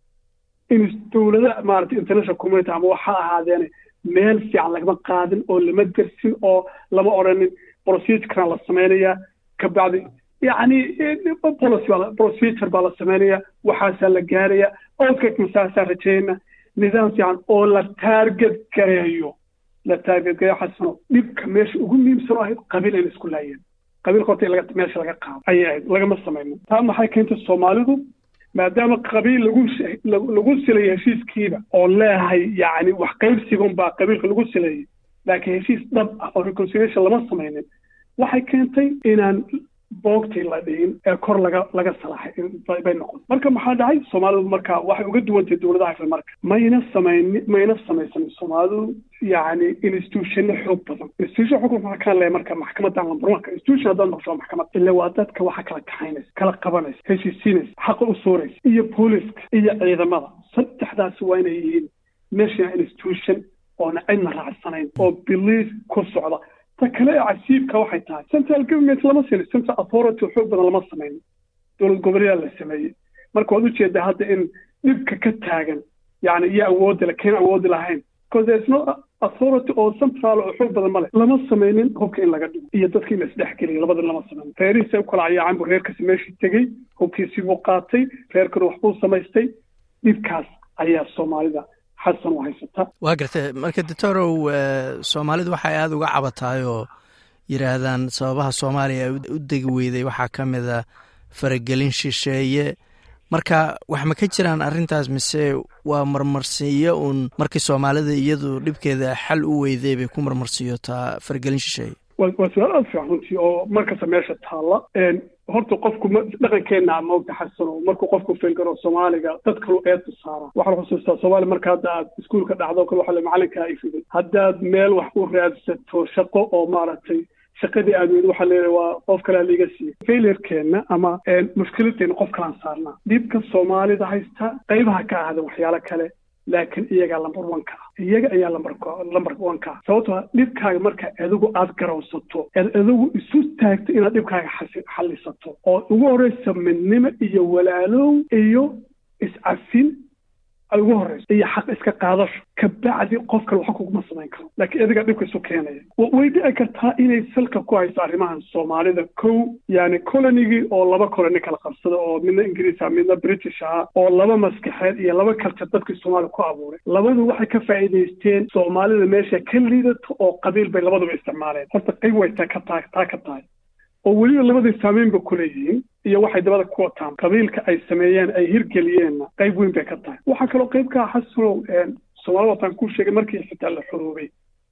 in dowlada maaragtay international community ama waxa ahaadeene meel fiican lagama qaadin oo lama dersin oo lama odhanin procedurekan la samaynayaa kabacdi yacni policy baa procedure baa la samaynayaa waxaasaa la gaaraya outcome masaasaa rajayna nidaam fiican oo la target gareeyo la target gareeyo xasano dhibka meesha ugu muhiimsan oo ahayd qabiil ayna isku laayeen qabiilka horta laga meesha laga qaado ayay ahayd lagama samayno taa maxay keentay soomaalidu maadaama qabiil lagu lagu silayay heshiiskiiba oo leehay yacni wax qaybsigun baa qabiilka lagu silayay laakiin heshiis dhab ah oo reconciliation lama samaynin waxay keentay inaan boogtii la dhihin ee kor laga laga salaaxay bay noqon marka maxaa dhacay soomaalidu marka waxay uga duwantay dowladaha kale marka mayna samayni mayna samaysanin soomaalidu yacni institutionno xoog badan institution xukun waxaa kaan leeyahay marka maxkamadan lambar wanka institution haddaad noqosho maxkamad ila waa dadka waxa kala kaxaynaysa kala qabanaysa heshiisiinaysa xaqa u sooraysa iyo booliska iyo ciidamada saddexdaasi waa inay yihiin national institution oona cidna raacsanayn oo belief ku socda ta kale ee casiibka waxay tahay central government lama sinin central authority xoog badan lama samaynin dowlad goboleedaa la sameeyey marka waad ujeedaa hadda in dhibka ka taagan yani iyo awoodda le keen awoodi lahayn because there is no authority oo central oo xoog badan male lama samaynin hubka in laga dhigo iyo dadka in la isdhexgeliyo labada lama samaynin reerihiisa u kala cayaacan buu reerkasi meeshii tegey hubkiisii buu qaatay reerkana waxbuu samaystay dhibkaas ayaa soomaalida xasan u haysata waa gartay marka doctorow soomaalidu waxay aada uga cabataay oo yidhaahdaan sababaha soomaaliya u degi weyday waxaa ka mid a faragelin shisheeye marka wax ma ka jiraan arrintaas mise waa marmarsiiyo uun markii soomaalida iyadu dhibkeeda xal u weyday bay ku marmarsiiyotaa faragelin shisheeye waa su-aal aada fiican runtii oo markasta meesha taalla horta qofku dhaqankeenna maogta xasano markuu qofku filgaro soomaaliga dad kalu eedta saara waxaa la xusuustaa soomaaliya marka hadda aad iskuulka dhacdo kale waxa macalinkaa ifiday haddaad meel wax u raadsato shaqo oo maaragtay shaqadii aad weyd waxaa leeyahay waa qof kalea liiga siiyey failurekeenna ama mushkiladeenna qof kalaan saarnaa dhibka soomaalida haysta qaybaha ka ahda waxyaalo kale laakiin iyagaa lamber one ka ah iyaga ayaa lamber lamber one ka ah sababtoo ah dhibkaaga marka adigu aad garowsato eed adigu isu taagto inaad dhibkaaga xallisato oo ugu horreysa midnimo iyo walaalow iyo iscafin ay ugu horreyso iyo xaq iska qaadasho kabacdi qof kale waxa kuguma samayn karo laakiin adiga dhibka isu keenaya way dhici kartaa inay salka ku hayso arrimahan soomaalida kow yani colonigii oo laba colony kala qabsada oo midna ingiriis ah midna british ah oo laba maskaxeed iyo laba culture dadkii soomaaliya ku abuuray labadu waxay ka faa'iidaysteen soomaalida meesha ka liidato oo qabiil bay labaduba isticmaaleen horta qayb way taa ka tahay taa ka tahay oo weliba labadii saamayn ba kuleeyihiin iyo waxay dabada ku wataan qabiilka ay sameeyeen ay hirgeliyeenna qayb weyn bay ka tahay waxaa kaloo qayb ka ah xasanow soomaalida wataan ku sheegay markii xitaa la xuruubay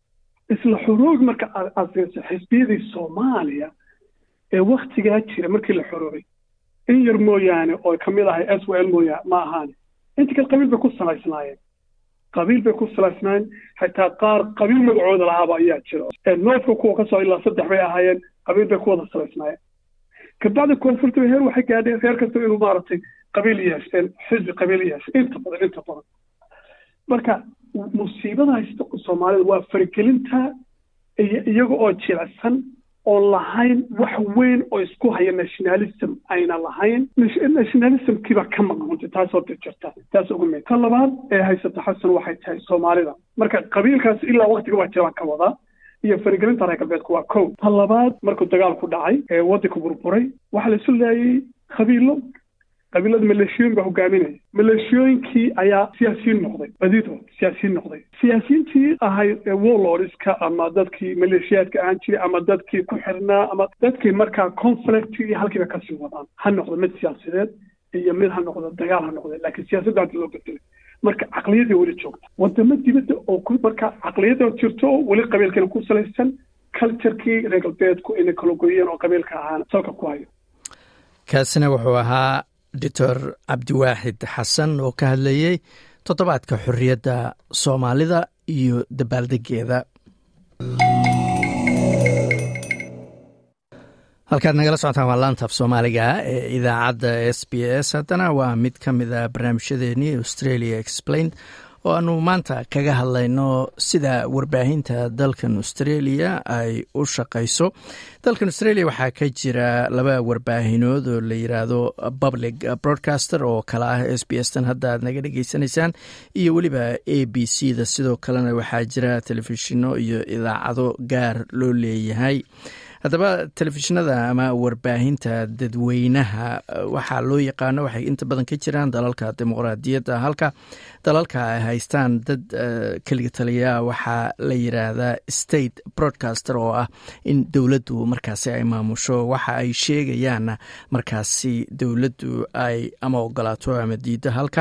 isla xuruubi marka aad fiirso xisbiyadii soomaaliya ee waktigaa jira markii la xuruubay in yar mooyaane oo kamid ahay s w l mooya ma ahaane inta kale qabiil bay ku salaysnaayeen qabiil bay ku salaysnaayeen xitaa qaar qabiil magacooda lahaaba ayaa jira noodka kuwa kasoo ilaa saddex bay ahaayeen qabiil bay ku wada salaysnaayeen kabacdi koonfurta heer waxay gaadheen reer kasta inuu maaragtay qabiil yeesheen xisbi qabiil yeeshay inta badan inta badan marka musiibada haysta soomaalida waa faragelinta iyo iyaga oo jilicsan oon lahayn wax weyn oo isku haya nationalism ayna lahayn nationalismkiibaa ka maqan runti taasoo jirta taas ugu mid ta labaad ee haysata xasan waxay tahay soomaalida marka qabiilkaas ilaa waktiga waa jiraan ka wadaa iyo faragelinta reer galbeedku waa kow ta labaad markuu dagaalku dhacay ee waddanku burburay waxaa la isu laayay qabiilo qabiilada maleeshiyooyin baa hogaaminaya maleeshiyooyinkii ayaa siyaasiyiin noqday badidood siyaasiyiin noqday siyaasiyiintii ahayd warlordska ama dadkii maleeshiyaadka ahaan jiray ama dadkii ku xirnaa ama dadkii markaa conflict iyo halkiiba kasii wadaan ha noqdo mid siyaasadeed iyo mid ha noqdo dagaal ha noqdo laakiin siyaasadda hadda loo bedelay marka caqliyadii weli joogta wadamo dibadda oo ku marka caqliyada jirto oo weli qabiilkana ku salaysan culturekii reer galbeedku inay kala goyeen oo qabiilka ahaan salka ku hayo kaasina wuxuu ahaa doctor cabdiwaaxid xasan oo ka hadlayey toddobaadka xorriyadda soomaalida iyo dabaaldegeeda halkaad nagala socotaan waa laantaaf soomaaliga ee idaacadda s b s haddana waa mid ka mid a barnaamijyadeennii australia explained oo aanu maanta kaga hadlayno sida warbaahinta dalkan australia ay u shaqayso dalkan australia waxaa ka jira laba warbaahinood oo la yiraahdo public broadcaster oo kale ah s b s tan hadda aad naga dhegeysanaysaan iyo weliba a b c da sidoo kalena waxaa jira telefishino iyo idaacado gaar loo leeyahay haddaba telefishinada ama warbaahinta dadweynaha waxaa loo yaqaano waxay inta badan ka jiraan dalalka dimuqraadiyadda halka dalalka ay haystaan dad keliga taliya waxaa la yiraahdaa state broadcaster oo ah in dowladdu markaasi ay maamusho waxa ay sheegayaanna markaasi dowladdu ay ama ogolaato ama diido halka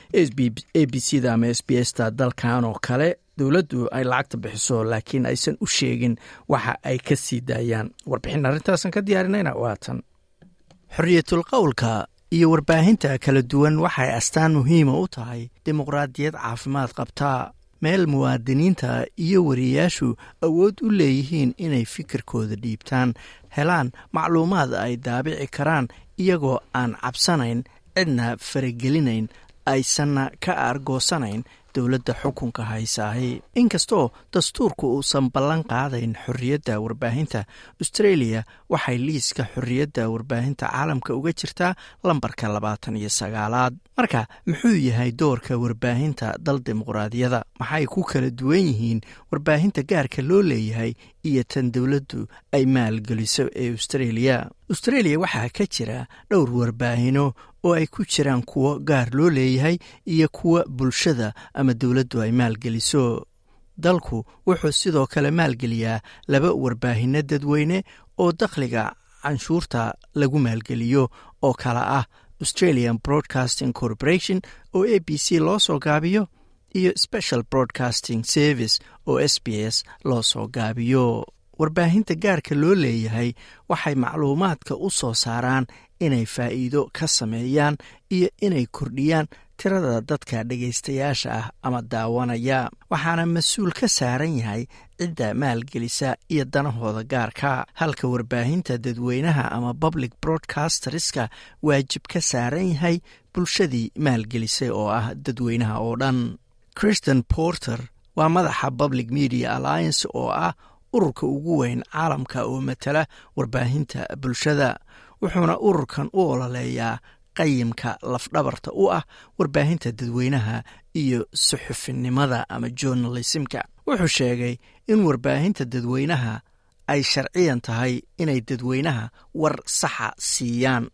a b c da ama s b s ta dalkan oo kale dowladdu ay lacagta bixiso laakiin aysan u sheegin waxa ay ka sii daayaan warbixin arrintaasan ka diyaarinayna waa tan xorriyatul qowlka iyo warbaahinta kala duwan waxay astaan muhiima u tahay dimuqraadiyad caafimaad qabtaa meel muwaadiniinta iyo wariyayaashu awood u leeyihiin inay fikirkooda dhiibtaan helaan macluumaad ay daabici karaan iyagoo aan cabsanayn cidna faragelinayn aysanna ka aargoosanayn dowladda xukunka haysaahi inkastoo dastuurku uusan ballan qaadayn xorriyadda warbaahinta australia waxay liiska xorriyadda warbaahinta caalamka uga jirtaa lambarka labaatan iyo sagaalaad marka muxuu yahay doorka warbaahinta dal dimuqraadiyada maxay ku kala duwan yihiin warbaahinta gaarka loo leeyahay iyo tan dowladdu ay maalgeliso ee australia australia waxaa ka jira dhowr warbaahino oo ay ku jiraan kuwo gaar loo leeyahay iyo kuwa bulshada ama dowladdu ay maalgeliso dalku wuxuu sidoo kale maalgeliyaa laba warbaahino dadweyne oo dakhliga canshuurta lagu maalgeliyo oo kale ah australian broadcasting corporation oo a b c loo soo gaabiyo iyo special broadcasting service oo s b s loo soo gaabiyo warbaahinta gaarka loo leeyahay waxay macluumaadka u soo saaraan inay faa'iido ka sameeyaan iyo inay kordhiyaan tirada dadka dhegaystayaasha ah ama daawanaya waxaana mas-uul ka saaran yahay cidda maalgelisa iyo danahooda gaarka halka warbaahinta dadweynaha ama public broadcasterska waajib ka saaran yahay bulshadii maalgelisay oo ah dadweynaha oo dhan christian porter waa madaxa public media alliance oo ah ururka ugu weyn caalamka oo matala warbaahinta bulshada wuxuuna ururkan u ololeeyaa qayimka lafdhabarta u ah warbaahinta dadweynaha iyo suxufinimada ama journalismka wuxuu sheegay in warbaahinta dadweynaha ay sharciyan tahay inay dadweynaha war saxa siiyaan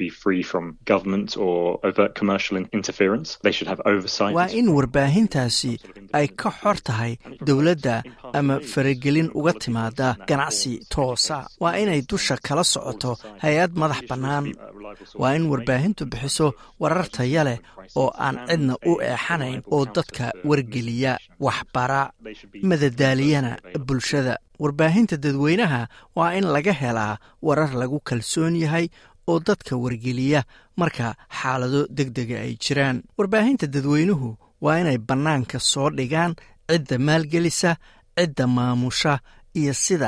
waa in warbaahintaasi ay ka xor tahay dowladda ama faragelin uga timaada ganacsi toosa waa inay dusha kala socoto hay-ad madax bannaan waa in warbaahintu bixiso warar taya leh oo aan cidna u eexanayn oo dadka wargeliya waxbara madadaaliyana bulshada warbaahinta dadweynaha waa in laga helaa warar lagu kalsoon yahay oo dadka wargeliya marka xaalado deg dega ay jiraan warbaahinta dadweynuhu waa inay bannaanka soo dhigaan cidda maalgelisa cidda maamusha iyo sida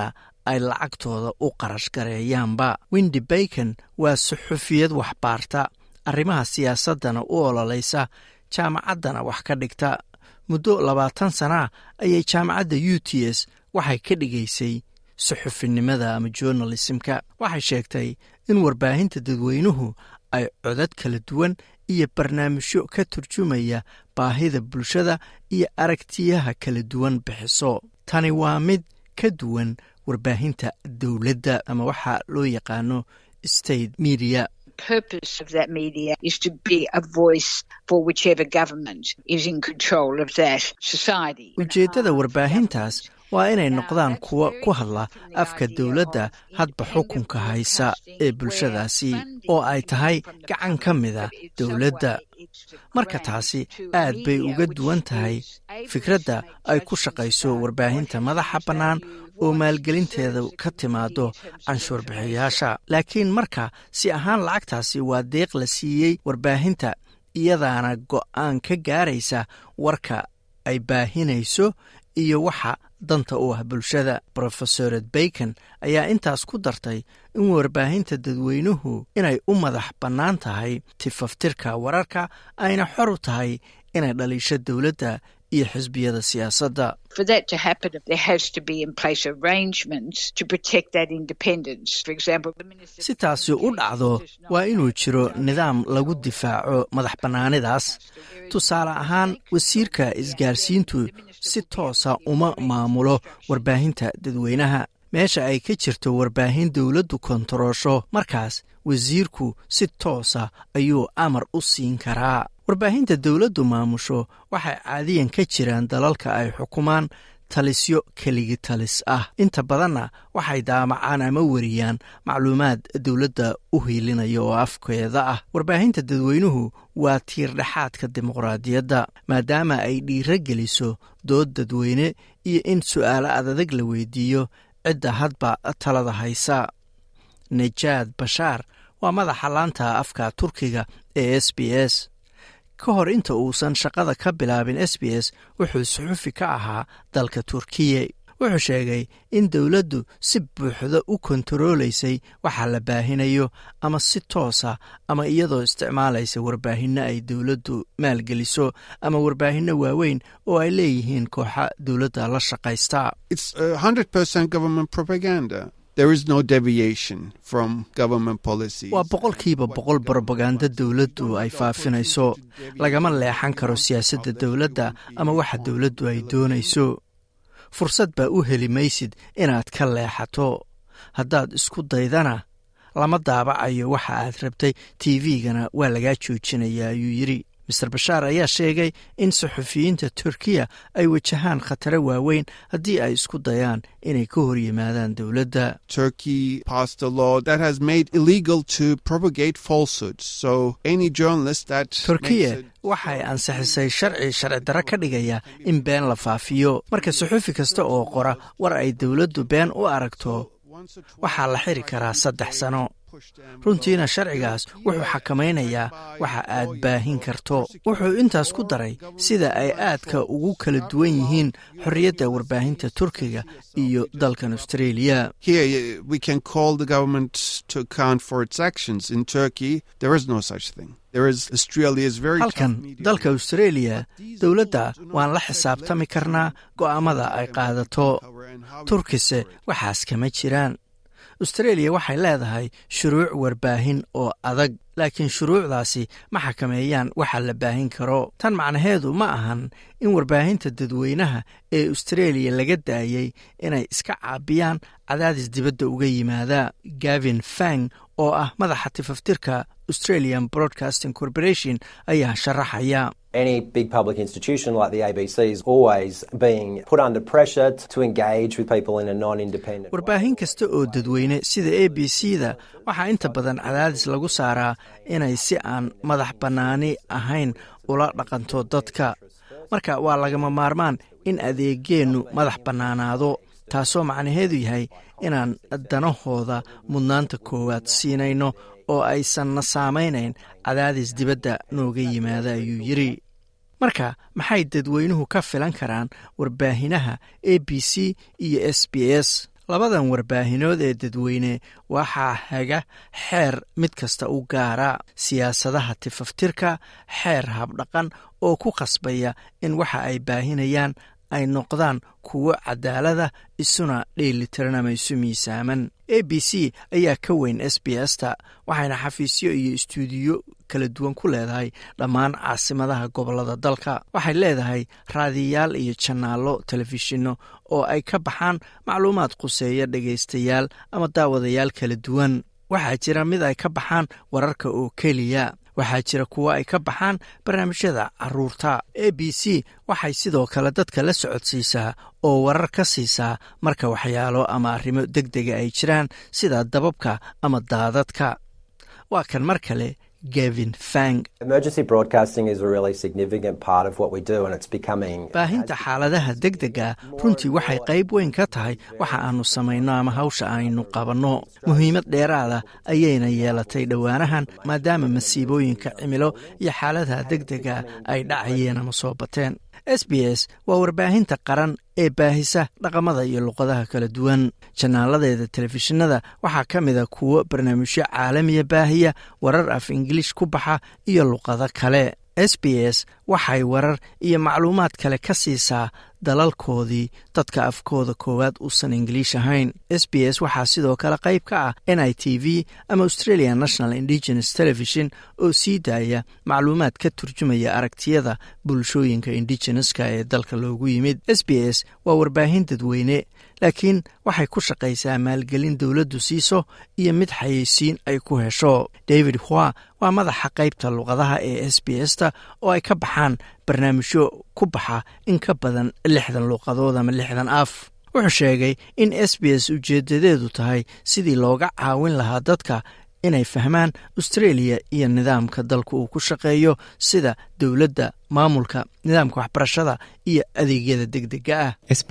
ay lacagtooda u qarash gareeyaanba windi bacon waa suxufiyad waxbaarta arrimaha siyaasaddana u ololaysa jaamacaddana wax ka dhigta muddo labaatan sanaa ayay jaamacadda u t s waxay ka dhigaysay suxufinimada ama journalismka waxay sheegtay in warbaahinta dadweynuhu ay codad kala duwan iyo barnaamijyo ka turjumaya baahida bulshada iyo aragtiyaha kala duwan bixiso tani waa mid ka duwan warbaahinta dowladda ama waxaa loo yaqaano state media purpose of that media is to be a voice for whichever government is in control of that society. ujeeddada warbaahintaas waa inay noqdaan kuwo ku hadla afka dowladda hadba xukunka haysa ee bulshadaasi oo ay tahay gacan ka mida dowladda marka taasi aad bay uga duwan tahay fikradda ay ku shaqayso warbaahinta madaxa bannaan oo maalgelinteeda ka timaado canshuur bixiyaasha laakiin marka si ahaan lacagtaasi waa deeq la siiyey warbaahinta iyadaana go'aan ka gaaraysa warka ay baahinayso iyo waxa danta u ah bulshada brofesored bacon ayaa intaas ku dartay in warbaahinta dadweynuhu inay u madax bannaan tahay tifaftirka wararka ayna xor u tahay inay dhaliisho dowladda iyo xisbiyada siyaasadda For that to happen, there has to be in place arrangements to protect that independence. For example, the minister si taasi u dhacdo waa inuu jiro nidaam lagu difaaco madax bannaanidaas tusaale ahaan wasiirka isgaarsiintu si toosa uma maamulo warbaahinta dadweynaha meesha ay ka jirto warbaahin dowladdu kontaroosho markaas wasiirku si toosa ayuu amar u siin karaa warbaahinta dowladdu maamusho waxay caadiyan ka jiraan dalalka ay xukumaan talisyo keligi talis ah inta badanna waxay daamacaan ama weriyaan macluumaad dowladda u hiilinaya oo afkeeda ah warbaahinta dadweynuhu waa tiirdhexaadka dimuqraadiyadda maadaama ay dhiiro geliso dood dadweyne iyo in su'aalo adadag la weydiiyo cidda hadba talada haysa najaad bashaar waa madaxa laanta afka turkiga ee s b s ka hor inta uusan shaqada ka bilaabin s b s wuxuu suxufi ka ahaa dalka turkiya wuxuu sheegay in dowladdu si buuxda u kontaroolaysay waxa la baahinayo ama si toosa ama iyadoo isticmaalaysa warbaahinno ay dowladdu maalgeliso ama warbaahinno waaweyn oo ay leeyihiin kooxa dowladda la shaqaysta There is no deviation from government policies. waa boqolkiiba boqol brobaganda dowladdu ay faafinayso lagama leexan karo siyaasadda dowladda ama waxa dowladdu ay doonayso fursad baa u heli maysid inaad ka leexato haddaad isku daydana lama daabacayo waxa aad rabtay tv-gana waa lagaa joojinaya ayuu yidhi master bashaar ayaa sheegay in suxufiyiinta turkiya ay wajahaan khataro waaweyn haddii ay isku dayaan inay ka hor yimaadaan dowladda Turkey passed a law that has made illegal to propagate falsehoods. So any journalist that turkiya makes a waxay ansixisay sharci sharci darro ka dhigaya in been la faafiyo marka suxufi kasta oo qora war ay dowladdu been u aragto waxaa la xiri karaa saddex sano runtiina sharcigaas wuxuu xakamaynayaa waxa aad baahin karto wuxuu intaas ku daray sida ay aadka ugu kala duwan yihiin xorriyadda warbaahinta turkiga iyo dalkan australia Here, uh, we can call the government to account for its actions. In Turkey, there is no such thing. There is Australia is very halkan tough media. dalka australia dowladda waan la xisaabtami karnaa go'aamada ay qaadato turkise waxaas kama jiraan australia waxay leedahay shuruuc warbaahin oo adag laakiin shuruucdaasi ma xakameeyaan waxa la baahin karo tan macnaheedu ma ahan in warbaahinta dadweynaha ee australia laga daayey inay iska caabiyaan cadaadis dibadda uga yimaada gavin fang oo ah madaxa tifaftirka australian broadcasting corporation ayaa sharaxaya Any big public institution like the ABC is always being put under pressure t- to engage with people in a non-independent way. warbaahin kasta oo dadweyne sida a b c da waxaa inta badan cadaadis lagu saaraa inay si aan madax bannaani ahayn ula dhaqanto dadka marka waa lagama maarmaan in adeegeennu madax bannaanaado taasoo macnaheedu yahay inaan danahooda mudnaanta koowaad siinayno oo aysanna saamaynayn cadaadis dibadda nooga yimaada ayuu yidhi marka maxay dadweynuhu ka filan karaan warbaahinaha a b c iyo s b s labadan warbaahinood ee dadweyne waxaa haga xeer mid kasta u gaara siyaasadaha tifaftirka xeer habdhaqan oo ku khasbaya in waxa ay baahinayaan ay noqdaan kuwo cadaalada isuna dheelitiran ama isu miisaaman a b c ayaa ka weyn s b s ta waxayna xafiisyo iyo istuudiyo kala duwan ku leedahay dhammaan caasimadaha gobolada dalka waxay leedahay raadiyayaal iyo janaallo telefishinno oo ay ka baxaan macluumaad quseeya dhegaystayaal ama daawadayaal kala duwan waxaa jira mid ay ka baxaan wararka oo keliya waxaa jira kuwo ay ka baxaan barnaamijyada caruurta a b c waxay sidoo kale dadka la socodsiisaa oo warar ka siisaa marka waxyaalo ama arrimo deg dega ay jiraan sida dababka ama daadadka waa kan mar kale gavin fang baahinta xaaladaha deg dega runtii waxay qayb weyn ka tahay waxa aanu samayno ama hawsha aynu qabanno muhiimad dheeraada ayayna yeelatay dhowaanahan maadaama masiibooyinka cimilo iyo xaaladaha deg dega ay dhacayeen ama soo bateen s b s waa warbaahinta qaran ee baahisa dhaqamada iyo luqadaha kala duwan janaaladeeda telefishinada waxaa ka mida kuwo barnaamijyo caalamiya baahiya warar af ingiliish ku baxa iyo luqado kale s b s waxay warar iyo macluumaad kale ka siisaa dalalkoodii dadka afkooda koowaad uusan ingiliish ahayn s b s waxaa sidoo kale qayb ka ah n i t v ama australia national indigenous television oo sii daaya macluumaad ka turjumaya aragtiyada bulshooyinka indigeneska ee dalka loogu yimid s b s waa warbaahin dadweyne laakiin waxay ku shaqaysaa maalgelin dowladdu siiso iyo mid xayeysiin ay ku hesho david hua waa madaxa qaybta luqadaha ee s b s ta oo ay ka baxaan barnaamijyo ku baxa in ka badan lixdan luuqadood ama lixdan af wuxuu sheegay in s b s ujeedadeedu tahay sidii looga caawin lahaa dadka inay fahmaan australia iyo nidaamka dalka uu ku shaqeeyo sida dowladda maamulka nidaamka waxbarashada iyo adeegyada deg dega ah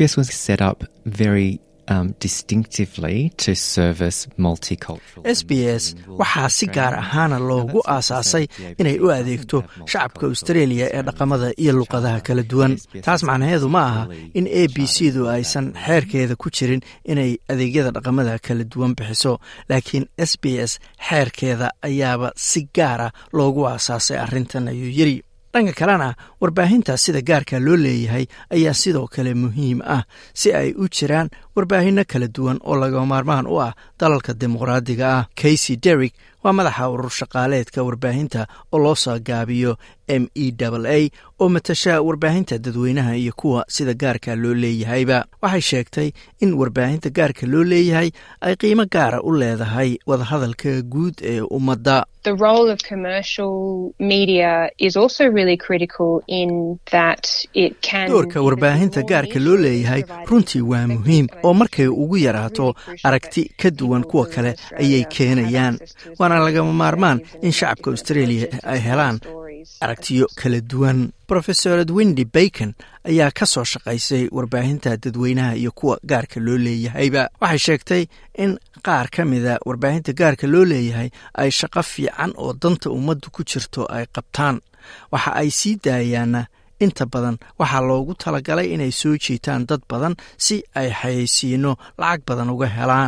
s b s waxaa si gaar ahaana loogu aasaasay inay u adeegto shacabka australia ee dhaqamada iyo luqadaha kala duwan taas macnaheedu ma aha in a b c du aysan xeerkeeda ku jirin inay adeegyada dhaqamada kala duwan bixiso laakiin s b s xeerkeeda ayaaba si gaara loogu aasaasay arrintan ayuu yiri dhanka kalena warbaahinta sida gaarka loo leeyahay ayaa sidoo kale muhiim ah si ay u jiraan warbaahinno kala duwan oo laga maarmaan u ah dalalka dimuqraadiga ah casey derrick waa madaxa urur shaqaaleedka warbaahinta oo loo soo gaabiyo m e a oo matasha warbaahinta dadweynaha iyo kuwa sida gaarka loo leeyahayba waxay sheegtay in warbaahinta gaarka loo leeyahay ay qiimo gaara u leedahay wadahadalka guud ee ummadda doorka warbaahinta gaarka loo leeyahay runtii waa muhiim oo markay ugu yaraato aragti ka duwan kuwa kale ayay keenayaan waana lagama maarmaan in shacabka australia ay helaan aragtiyo kala duwan rofesorad windy bacon ayaa ka soo shaqaysay warbaahinta dadweynaha iyo kuwa gaarka loo leeyahayba waxay sheegtay in qaar ka mida warbaahinta gaarka loo leeyahay ay shaqo fiican oo danta ummaddu ku jirto ay qabtaan waxa ay sii daayaana inta badan waxaa loogu talagalay inay soo jiitaan dad badan si ay xayeysiino lacag badan uga helaan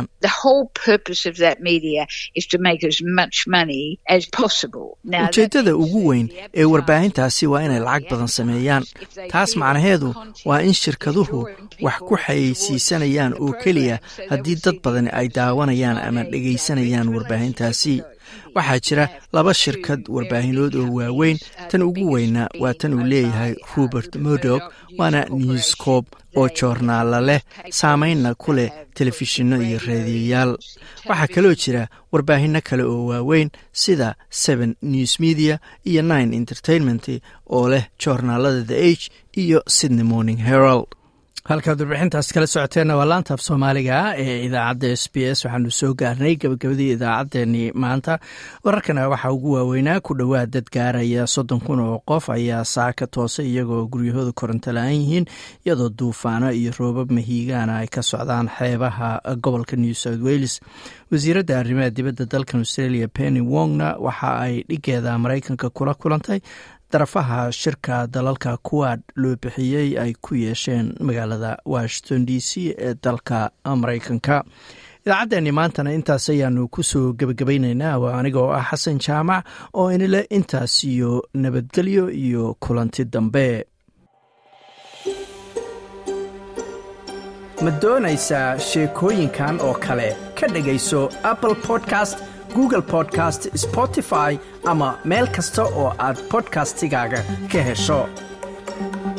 ujeeddada ugu weyn ee warbaahintaasi waa inay lacag badan sameeyaan taas macnaheedu waa in shirkaduhu wax ku xayeysiisanayaan oo keliya haddii dad badani ay daawanayaan ama dhegaysanayaan warbaahintaasi waxaa jira laba shirkad warbaahinood oo waaweyn tan ugu weyna waa tan uu leeyahay robert murdock waana newscob oo joornaala leh saameynna ku leh telefishinno iyo raadiyayaal waxaa kaloo jira warbaahinno kale oo waaweyn sida seven news media iyo nine entertainment oo leh joornaalada the age iyo sydney morning herald halkaad warbixintaas kala socoteenna waa laanta af soomaaliga ee idaacadda s b s waxaanu soo gaarnay gabagabadii idaacaddeenii maanta wararkana waxaa ugu waaweynaa ku dhowaad dad gaaraya soddon kun oo qof ayaa saaka toose iyagoo guryahooda koronto la-aan yihiin iyadoo duufaano iyo roobab mahiigaana ay ka socdaan xeebaha gobolka new south wales wasiiradda arrimaha dibadda dalkan australia penny wongna waxa ay dhigeeda maraykanka kula kulantay darafaha shirka dalalka kuwaad loo bixiyey ay ku yeesheen magaalada washington d c ee dalka maraykanka idaacaddeenni maantana intaas ayaanu kusoo gebagabaynaynaa waa aniga oo ah xasan jaamac oo inile intaas iyo nabadgelyo iyo kulanti dambe ma doonaysaa sheekooyinkan oo kale ka dhegayso apple podcast google podcast spotify ama meel kasta oo aad bodkastigaaga ka hesho